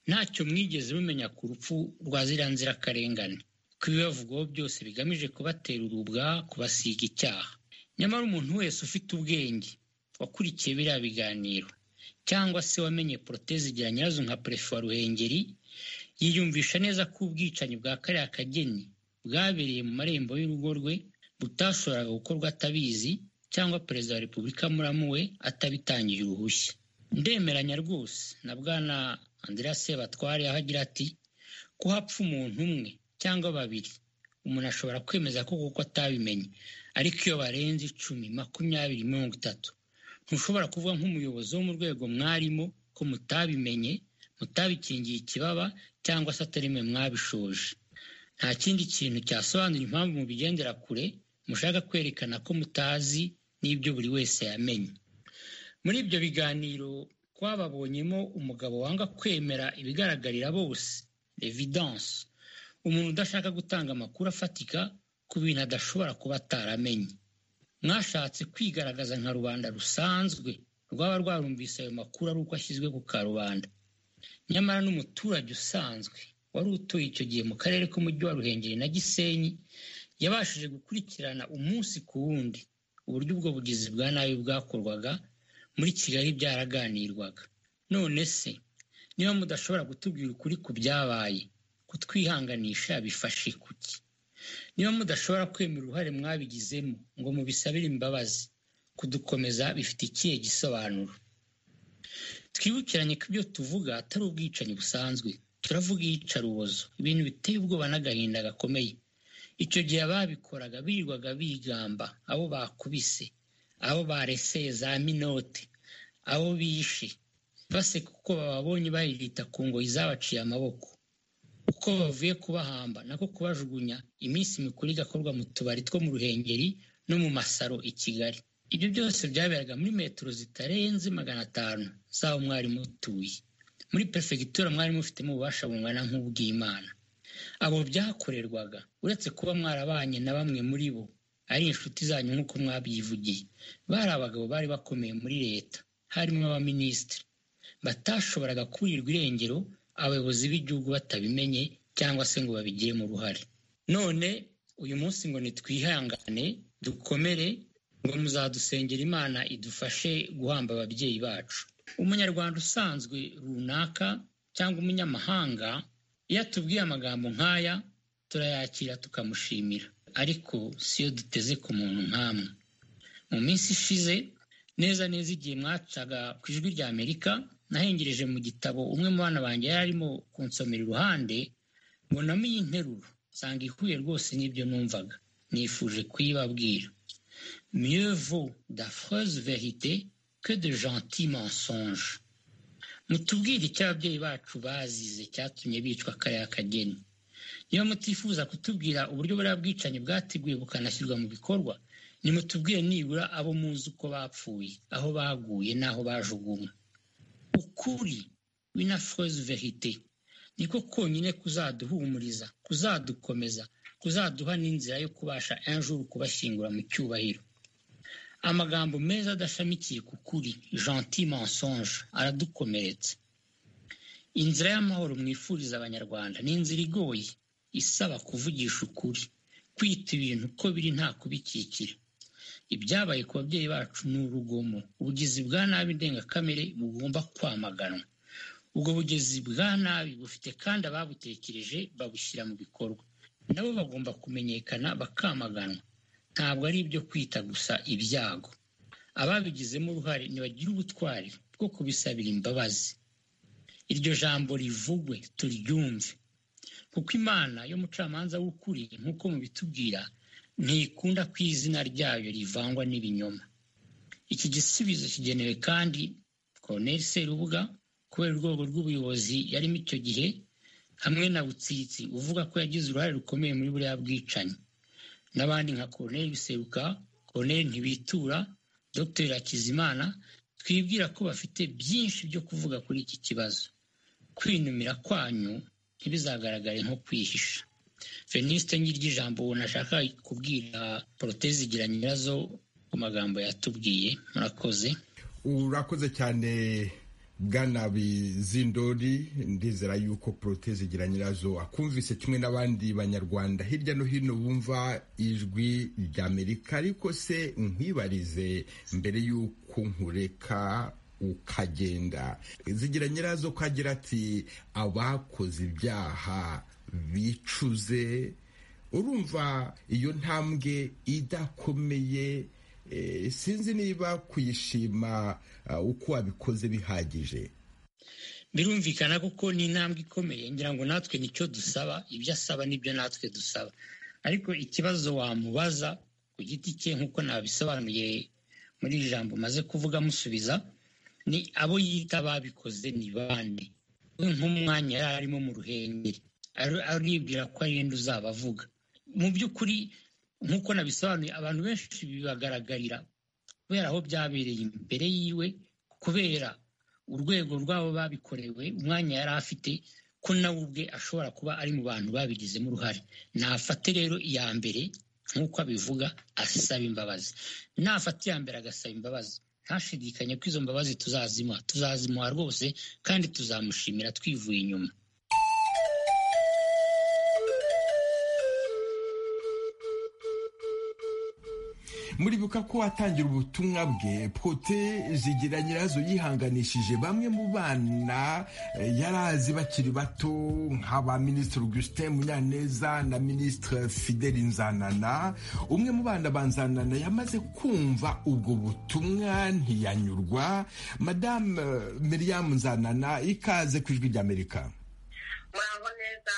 ntacyo mwigeze mumenya ku rupfu rwa ziriya nzirakarengane ko ibibavugwaho byose bigamije kubatera urubwa kubasiga icyaha nyamara umuntu wese ufite ubwenge wakurikiye biriya biganiro cyangwa se wamenye poroteze igira nyirazo nka perefe wa ruhengeri yiyumvisha neza ko ubwicanyi bwa kariya kageni bwabereye mu marembo y'urugo rwe butashoboraga gukorwa atabizi cyangwa perezida wa repubulika muramuwe atabitangiye uruhushya ndemeranya rwose na bwana andrea sebatware aho agira ati ko hapfa umuntu umwe cyangwa babiri umuntu ashobora kwemeza ko kuko atabimenye ariko iyo barenze icumi makumyabiri mirongo itatu ntushobora kuvuga nk'umuyobozi wo mu rwego mwarimo ko mutabimenye mutabikingiye ikibaba cyangwa se atari mwe mwabishoje nta kindi kintu cyasobanura impamvu mubigendera kure mushaka kwerekana ko mutazi n'ibyo buri wese yamenye muri ibyo biganiro twababonyemo umugabo wanga kwemera ibigaragarira bose evidence umuntu udashaka gutanga amakuru afatika ku bintu adashobora kuba ataramenye mwashatse kwigaragaza nka rubanda rusanzwe rwaba rwarumvise ayo makuru ari uko ashyizwe ku karubanda nyamara n'umuturage usanzwe wari utuye icyo gihe mu karere k'umujyi wa ruhengeri na gisenyi yabashije gukurikirana umunsi ku wundi uburyo ubwo bugizi bwa nabi bwakorwaga muri kigali byaraganirwaga none se niba mudashobora kutubwira ukuri ku byabaye kutwihanganisha bifashe kuki niba mudashobora kwemera uruhare mwabigizemo ngo mubisabire imbabazi kudukomeza bifite ikihe gisobanuro twibukiranye ko ibyo tuvuga atari ubwicanyi busanzwe turavuga iyicarubozo ibintu biteye ubwoba n'agahinda gakomeye icyo gihe ababikoraga birirwaga bigamba abo bakubise abo bareseye za minote abo bishe baseka uko bababonye baririta ku ngoyi zabaciye amaboko uko bavuye kubahamba nako kubajugunya iminsi mikuru igakorwa mu tubari two mu ruhengeri no mu masaro i kigali ibyo byose byaberaga muri metero zitarenze magana atanu z'aho mwari mutuye muri perefegitura mwari mufitemo ububasha bungana nk'ubw'imana abo byakorerwaga uretse kuba mwarabanye na bamwe muri bo ari inshuti zanyu nk'uko mwabyivugiye bari abagabo bari bakomeye muri leta harimo abaminisitiri batashoboraga kurirwa irengero abayobozi b'igihugu batabimenye cyangwa se ngo babigiremo uruhare none uyu munsi ngo nitwihangane dukomere ngo muzadusengera imana idufashe guhamba ababyeyi bacu umunyarwanda usanzwe runaka cyangwa umunyamahanga iyo atubwiye amagambo nk'aya turayakira tukamushimira ariko siyo duteze ku muntu nk'amwe mu minsi ishize neza neza igihe mwacaga ku ijwi rya amerika nahengereje mu gitabo umwe mu bana banjye yari arimo kunsomera iruhande mbonamo iyi nteruro nsanga ihuye rwose n'ibyo numvaga nifuje kuyibabwira miyevu dafureze verite que de gentil mensonge mutubwire icyo ababyeyi bacu bazize cyatumye bicwa kariya kageni niba mutifuza kutubwira uburyo buriya bwicanyi bwateguwe bukanashyirwa mu bikorwa nimutubwire nibura abo muzi uko bapfuye aho baguye n'aho bajugunywe ukuri w'inafureze verite niko konyine kuzaduhumuriza kuzadukomeza kuzaduha n'inzira yo kubasha enjuru kubashyingura mu cyubahiro amagambo meza adashamikiye ku kuri gentil mensonge aradukomeretsa inzira y'amahoro mwifuriza abanyarwanda ni inzira igoye isaba kuvugisha ukuri kwita ibintu uko biri nta kubikikira ibyabaye ku babyeyi bacu ni urugomo ubugizi bwa nabi ndengakamere bugomba kwamaganwa ubwo bugizi bwa nabi bufite kandi ababutekereje babushyira mu bikorwa nabo bagomba kumenyekana bakamaganwa ntabwo ari ibyo kwita gusa ibyago ababigizemo uruhare ntibagire ubutwari bwo kubisabira imbabazi iryo jambo rivugwe turyumve kuko imana y'umucamanza w'ukuri nk'uko mubitubwira ntikunda ko izina ryayo rivangwa n'ibinyoma iki gisubizo kigenewe kandi koroneri serubuga kubera urwego rw'ubuyobozi yarimo icyo gihe hamwe na butsitsi uvuga ko yagize uruhare rukomeye muri buriya bwicanyi n'abandi nka koroneri biseruka koroneri ntibitura dogiteri hakizimana twibwira ko bafite byinshi byo kuvuga kuri iki kibazo kwinumira kwanyu ntibizagaragare nko kwihisha veniste ry'ijambo nashaka kubwira poroteze igira nyirazo ku magambo yatubwiye murakoze urakoze cyane bwana bizindori ndizera yuko poroteze igira nyirazo akumvise kimwe n'abandi banyarwanda hirya no hino bumva ijwi ry'amerika ariko se nkwibarize mbere y'uko nkureka ukagenda zigira nyirazo ko agira ati abakoze ibyaha bicuze urumva iyo ntambwe idakomeye sinzi niba kuyishima uko wabikoze bihagije birumvikana kuko ni intambwe ikomeye ngira ngo natwe nicyo dusaba ibyo asaba nibyo natwe dusaba ariko ikibazo wamubaza ku giti cye nk'uko nabisobanuye muri iri jambo maze kuvuga amusubiza ni abo yita babikoze ni bande we nk'umwanya yari arimo mu ruhengeri aribwira ko ari yenda uzaba avuga mu by'ukuri nk'uko nabisobanuye abantu benshi bibagaragarira kubera aho byabereye imbere yiwe kubera urwego rw'abo babikorewe umwanya yari afite ko nawe ubwe ashobora kuba ari mu bantu babigizemo uruhare nafate rero iya mbere nk'uko abivuga asaba imbabazi nafata iya mbere agasaba imbabazi ntashidikanye ko izo mbabazi tuzazimuha tuzazimuha rwose kandi tuzamushimira twivuye inyuma muribuka ko watangira ubutumwa bwe pote zigira nyirazo yihanganishije bamwe mu bana yari azi bakiri bato nk'aba minisitiri augustin munyaneza na minisitiri fidel nzanana umwe mu bana ba nzanana yamaze kumva ubwo butumwa ntiyanyurwa madamu miriam nzanana ikaze ku ijwi ry'amerika muraho neza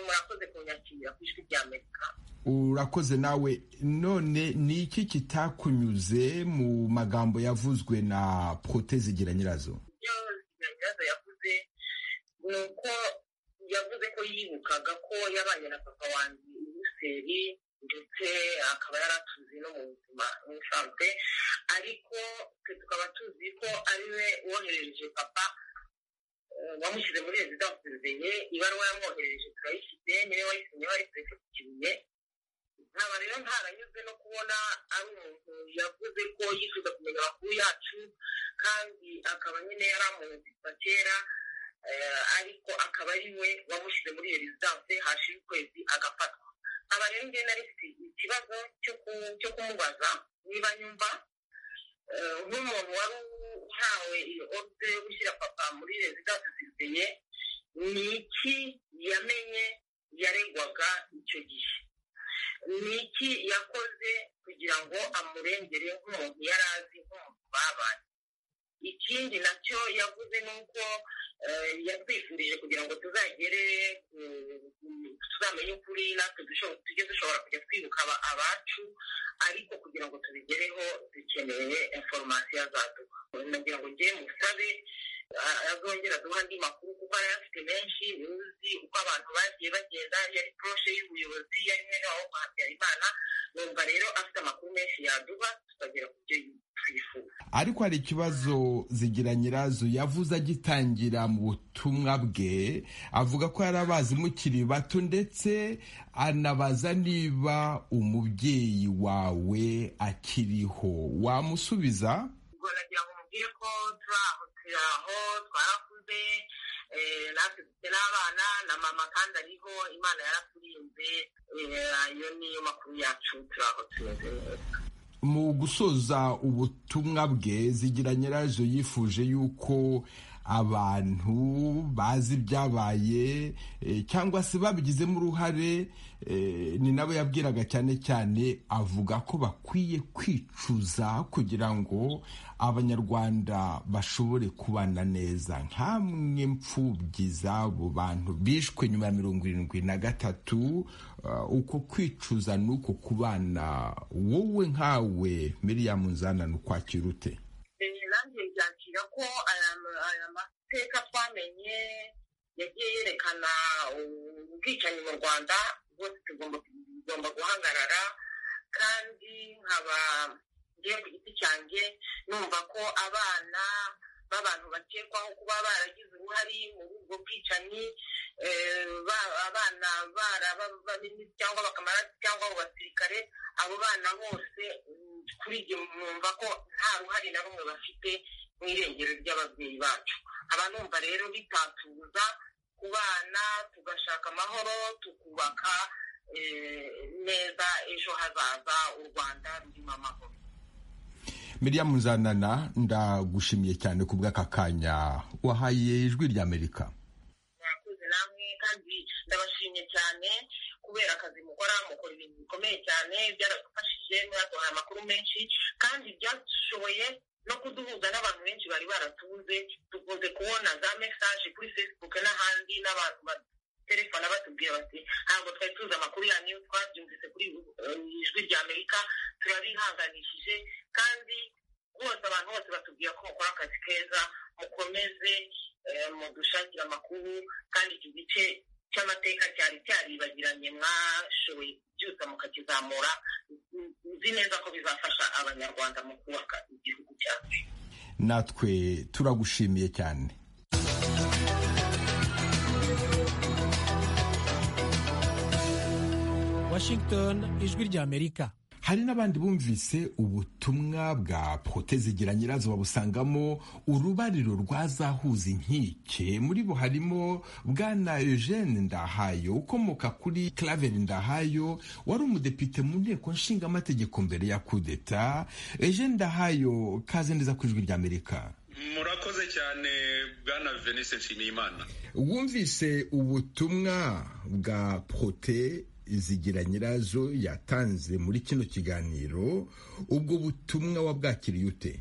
murakoze kunyakira ku ijwi ry'amerika urakoze nawe none ni iki kitakunyuze mu magambo yavuzwe na pote zigira nyirazo ibyo zigira nyirazo yavuze ni uko yavuze ko yibukaga ko yabanye na papa wanjye i buruseli ndetse akaba yaratuzi no mu buzima busanzwe ariko twe tukaba tuzi ko ari we wohereje papa wamushyize muri rezidansi zeye ibaruwa yamwohereje turayifite niwe wayisinyeho ariko tuyifitiye nkaba rero ntaranyuzwe no kubona ari umuntu yavuze ko yifuza kumenya amakuru yacu kandi akaba nyine yari amuzi kuva kera ariko akaba ari we wamushyize muri iyo rezidanse hashira ukwezi agafatwa aba rero ngewe nari mfite ikibazo cyo kumubaza niba nyumva nk'umuntu wari uhawe iyo orudire yo gushyira papa muri rezidanse zizeye ni iki yamenye yaregwaga icyo gihe ni iki yakoze kugira ngo amurengere nk'umuntu yari azi nk'umuntu babanye ikindi nacyo yavuze ni uko yatwifurije kugira ngo tuzagere tuzamenye ukuri natwe tujye dushobora kujya twibuka abacu ariko kugira ngo tubigereho dukeneye inforomasiyo azaduha nagira ngo ngewe musabe azongera aduha andi makuru kuko yari afite menshi uzi uko abantu bagiye bagenda yari poroshe y'ubuyobozi yari mwene wabo kwa habyarimana numva rero afite amakuru menshi yaduha tukagera ku byo twifuza ariko hari ikibazo zigira nyirazo yavuze agitangira mu butumwa bwe avuga ko yari abazi mukiri bato ndetse anabaza niba umubyeyi wawe akiriho wamusubiza ubwo nagira ngo umubwire ko turi aho aho twarakuze natwe dufite n'abana na mama kandi ariho imana yaraturinze ayo niyo makuru yacu turi aho tumeze neza mu gusoza ubutumwa bwe zigira nyirazo yifuje yuko abantu bazi ibyabaye cyangwa se babigizemo uruhare ni nabo yabwiraga cyane cyane avuga ko bakwiye kwicuza kugira ngo abanyarwanda bashobore kubana neza nk'amwe mfubyi z'abo bantu bishwe nyuma ya mirongo irindwi na gatatu uko kwicuza ni uko kubana wowe nkawe miriyamu nzanana ukwakira ute nanjye byakira ko aya mateka twamenye yagiye yerekana ubwicanyi mu rwanda bwose tugomba guhagarara kandi nkaba ngiye ku giti cyanjye numva ko abana b'abantu bakekwaho kuba baragize uruhare muri ubwo bwicanyi abana barabababini cyangwa bakamara cyangwa abo basirikare abo bana bose kuri ibyo numva ko nta ruhare na rumwe bafite mu irengero ry'ababyeyi bacu aba numva rero bitatuza ku bana tugashaka amahoro tukubaka neza ejo hazaza u rwanda rurimo amahoro miriyamu nzanana ndagushimiye cyane ku bw'aka kanya wahaye ijwi ry'amerika mwakoze namwe kandi ndabashimye cyane kubera akazi mukora mukora ibintu bikomeye cyane byaradufashije mwaduhaye amakuru menshi kandi byashoboye no kuduhuza n'abantu benshi bari baratubuze dukunze kubona za mesaje kuri facebook n'ahandi n'abantu baterefona batubwira bati ntabwo twari tuzi amakuru yanyu iyo twabyumvise kuri eh, ijwi rya amerika turabihanganishije kandi rwose abantu bose batubwira ko mukora akazi keza mukomeze eh, mudushakire amakuru kandi iki gice cy'amateka cyari cyaribagiranye mwashoboye kubyutsa mukakizamura nzi neza ko bizafasha abanyarwanda mu kubaka igihugu cyacu natwe turagushimiye cyane Washington, ijwi ry'Amerika. hari n'abandi bumvise ubutumwa bwa zigira nyirazo babusangamo urubariro rwazahuza inkike muri bo harimo bwana eugene ndahayo ukomoka kuri claver ndahayo wari umudepite mu nteko nshingamategeko mbere ya kudeta eugene ndahayo kaze neza ku ijwi ry'amerika murakoze cyane bwana venise nshimiyimana wumvise ubutumwa bwa prote zigira nyirazo yatanze muri kino kiganiro ubwo butumwa wabwakiriye ute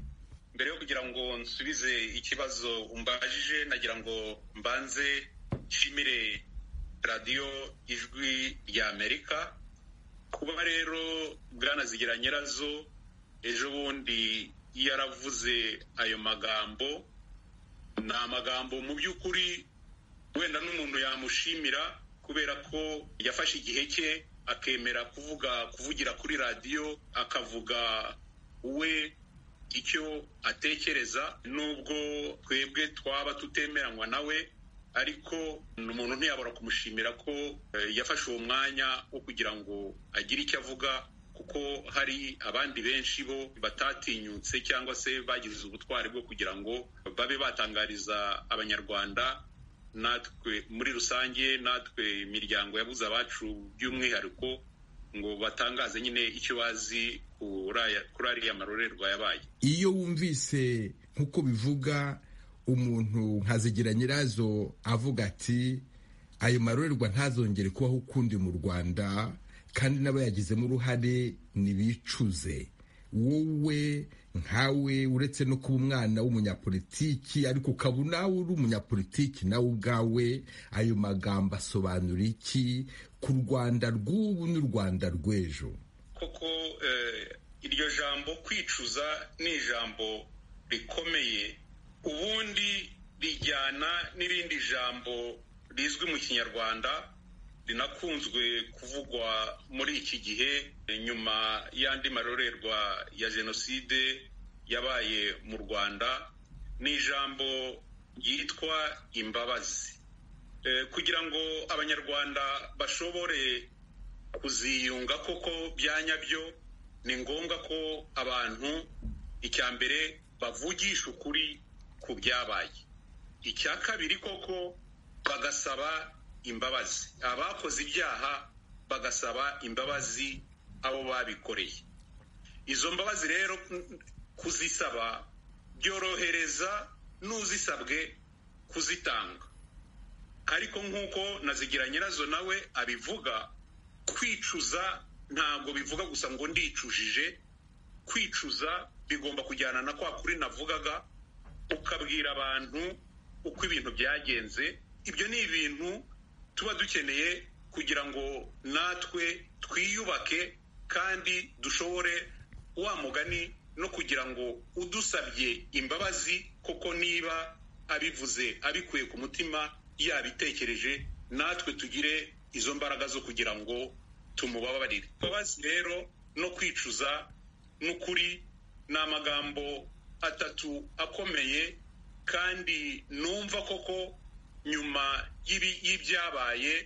mbere yo kugira ngo nsubize ikibazo umbajije nagira ngo mbanze nshimire radiyo ijwi rya amerika kuba rero bwana zigira nyirazo ejo bundi yaravuze ayo magambo ni amagambo mu by'ukuri wenda n'umuntu yamushimira kubera ko yafashe igihe cye akemera kuvuga kuvugira kuri radiyo akavuga we icyo atekereza nubwo twebwe twaba tutemeranywa nawe ariko umuntu ntiyabura kumushimira ko eh, yafashe uwo mwanya wo kugira ngo agire icyo avuga kuko hari abandi benshi bo batatinyutse cyangwa se bagize ubutwari bwo kugira ngo babe batangariza abanyarwanda natwe muri rusange natwe imiryango yabuze abacu by'umwihariko ngo batangaze nyine icyo bazi kuri aya- kuri ariya marorerwa yabaye iyo wumvise nk'uko bivuga umuntu nkazigira nyirazo avuga ati ayo marorerwa ntazongere kubaho ukundi mu rwanda kandi n'abayagizemo uruhare ntibicuze wowe nkawe uretse no kuba umwana w'umunyapolitiki ariko ukaba nawe uri umunyapolitiki nawe ubwawe ayo magambo asobanura iki ku rwanda rw'ubu n'u rwanda rw'ejo koko eh, iryo jambo kwicuza ni ijambo rikomeye ubundi rijyana n'irindi jambo rizwi mu kinyarwanda rinakunzwe kuvugwa muri iki gihe eh, nyuma y'andi marorerwa ya jenoside yabaye mu rwanda ni ijambo ryitwa imbabazi Eh, kugira ngo abanyarwanda bashobore kuziyunga koko bya nyabyo ni ngombwa ko abantu icya mbere bavugisha ukuri ku byabaye icya kabiri koko bagasaba imbabazi abakoze ibyaha bagasaba imbabazi abo babikoreye izo mbabazi rero mm, kuzisaba byorohereza n'uzisabwe kuzitanga ariko nk'uko nazigira nyirazo nawe abivuga kwicuza ntabwo bivuga gusa ngo ndicujije kwicuza bigomba kujyana na kwa kuri navugaga ukabwira abantu uko ibintu byagenze ibyo ni ibintu tuba dukeneye kugira ngo natwe twiyubake kandi dushobore wa mugani no kugira ngo udusabye imbabazi koko niba abivuze abikuye ku mutima yabitekereje natwe tugire izo mbaraga zo kugira ngo tumubabarire imbabazi rero no kwicuza n'ukuri ni amagambo atatu akomeye kandi numva koko nyuma y'ibi- y'ibyabaye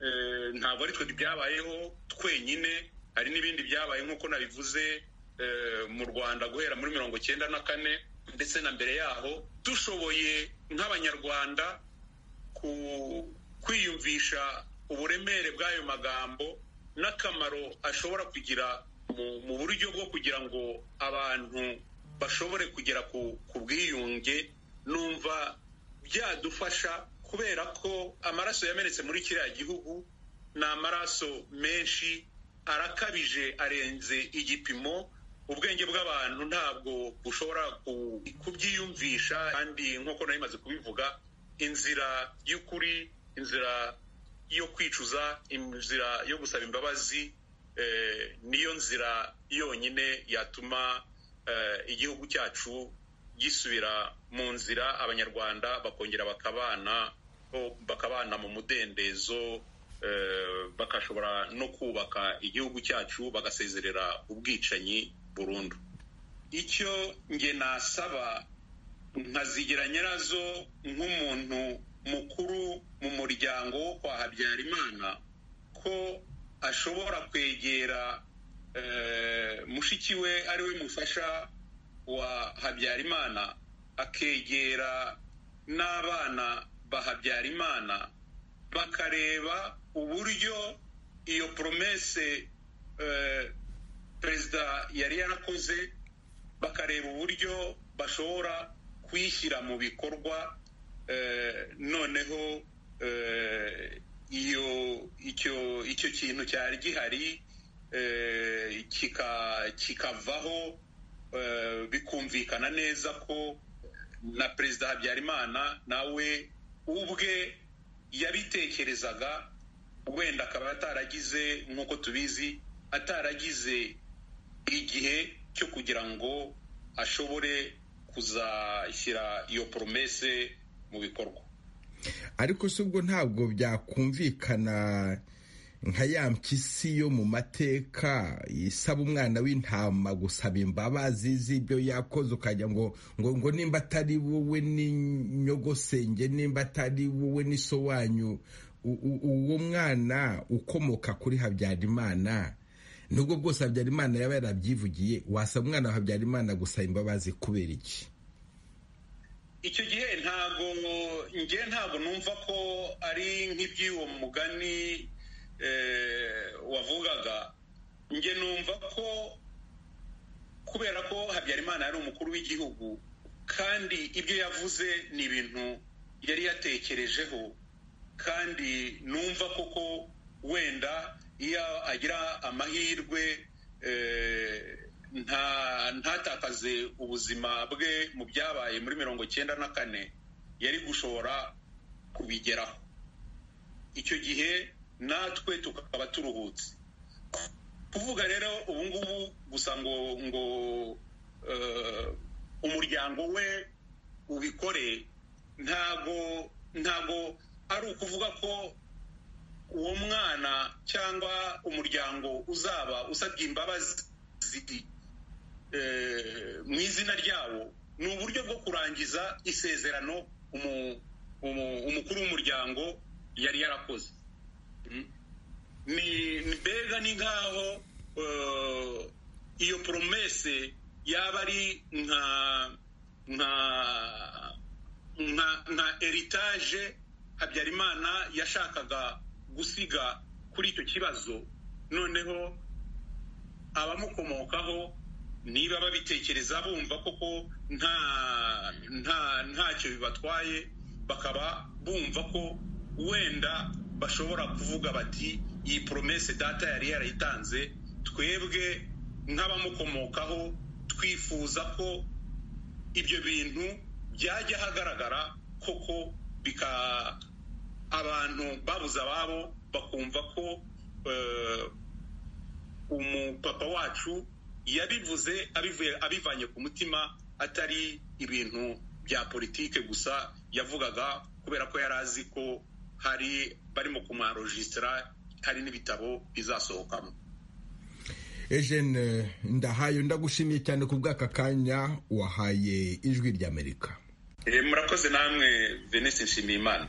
eh, ntabwo ari twe byabayeho twenyine hari n'ibindi byabaye nk'uko nabivuze eh, mu rwanda guhera muri mirongo cyenda na kane ndetse na mbere yaho dushoboye nk'abanyarwanda ku- kwiyumvisha uburemere bw'ayo magambo n'akamaro ashobora kugira mu, mu buryo bwo kugira ngo abantu bashobore kugera ku bwiyunge numva byadufasha kubera ko amaraso yamenetse muri kiriya gihugu ni amaraso menshi arakabije arenze igipimo ubwenge bw'abantu ntabwo bushobora kubyiyumvisha kandi nk'uko nari maze kubivuga inzira y'ukuri inzira yo kwicuza inzira yo gusaba imbabazi niyo nzira yonyine yatuma igihugu cyacu gisubira mu nzira abanyarwanda bakongera bakabana bakabana mu mudendezo bakashobora no kubaka igihugu cyacu bagasezerera ubwicanyi burundu icyo nge nasaba nkazigera nyirazo nk'umuntu mukuru mu muryango wo kwa habyarimana ko ashobora kwegera mushiki we ari we mufasha wa habyarimana akegera n'abana ba habyarimana bakareba uburyo iyo poromese perezida yari yarakoze bakareba uburyo bashobora kuyishyira mu bikorwa noneho iyo icyo icyo kintu cyari gihari kikavaho bikumvikana neza ko na perezida habyarimana nawe ubwe yabitekerezaga wenda akaba ataragize nk'uko tubizi ataragize igihe cyo kugira ngo ashobore kuzashyira iyo poromese mu bikorwa ariko si ubwo ntabwo byakumvikana nka ya mpyisi yo mu mateka isaba umwana w'intama gusaba imbabazi z'ibyo yakoze ukajya ngo ngo ngo nimba atari wowe n'inyogosenge nimba atari wowe n'isowanyu uwo mwana ukomoka kuri habyarimana nubwo bwose habyarimana yaba yarabyivugiye wasaba umwana wa habyarimana gusaba imbabazi kubera iki icyo gihe ntabwo nge ntabwo numva ko ari nk'iby'uwo mugani wavugaga njye numva ko kubera ko habyarimana yari umukuru w'igihugu kandi ibyo yavuze ni ibintu yari yatekerejeho kandi numva koko wenda iyo agira amahirwe ntatakaze ubuzima bwe mu byabaye muri mirongo cyenda na kane yari gushobora kubigeraho icyo gihe natwe tukaba turuhutse kuvuga rero ubu ngubu gusa ngo ngo umuryango we ubikore ntago ntago ari ukuvuga ko uwo mwana cyangwa umuryango uzaba usabye imbabazi mu izina ryawo ni uburyo bwo kurangiza isezerano umukuru w'umuryango yari yarakoze ni mbega ni nk'aho iyo poromese yaba ari nka nka nka nka eritaje habyarimana yashakaga gusiga kuri icyo kibazo noneho abamukomokaho niba babitekereza bumva koko nta nta ntacyo bibatwaye bakaba bumva ko wenda bashobora kuvuga bati iyi poromese data yari yarayitanze twebwe nk'abamukomokaho twifuza ko ibyo bintu byajya ahagaragara koko bika abantu babuze ababo bakumva ko umupapa wacu yabivuze abivanye ku mutima atari ibintu bya politike gusa yavugaga kubera ko yari azi ko hari barimo kumarojisitara hari n'ibitabo bizasohokamo ejene ndahaye ndagushimiye cyane ku bw'aka kanya wahaye ijwi ry'amerika murakoze namwe venise nshimiyimana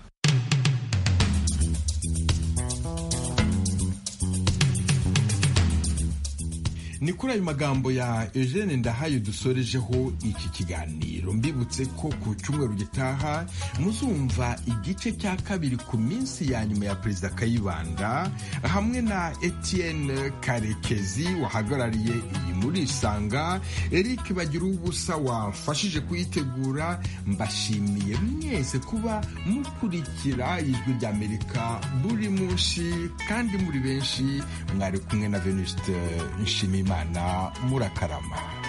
ni kuri ayo magambo ya Eugene Ndahayo dusorejeho iki kiganiro mbibutse ko ku cyumweru gitaha muzumva igice cya kabiri ku minsi ya nyuma ya perezida Kayibanda hamwe na Etienne Karekezi wahagarariye iyi muri Isanga Eric Bagira ubusa wafashije kuyitegura mbashimiye mwese kuba mukurikira ijwi ry'Amerika buri munsi kandi muri benshi mwari kumwe na Venuste Nshimiyimana murakarama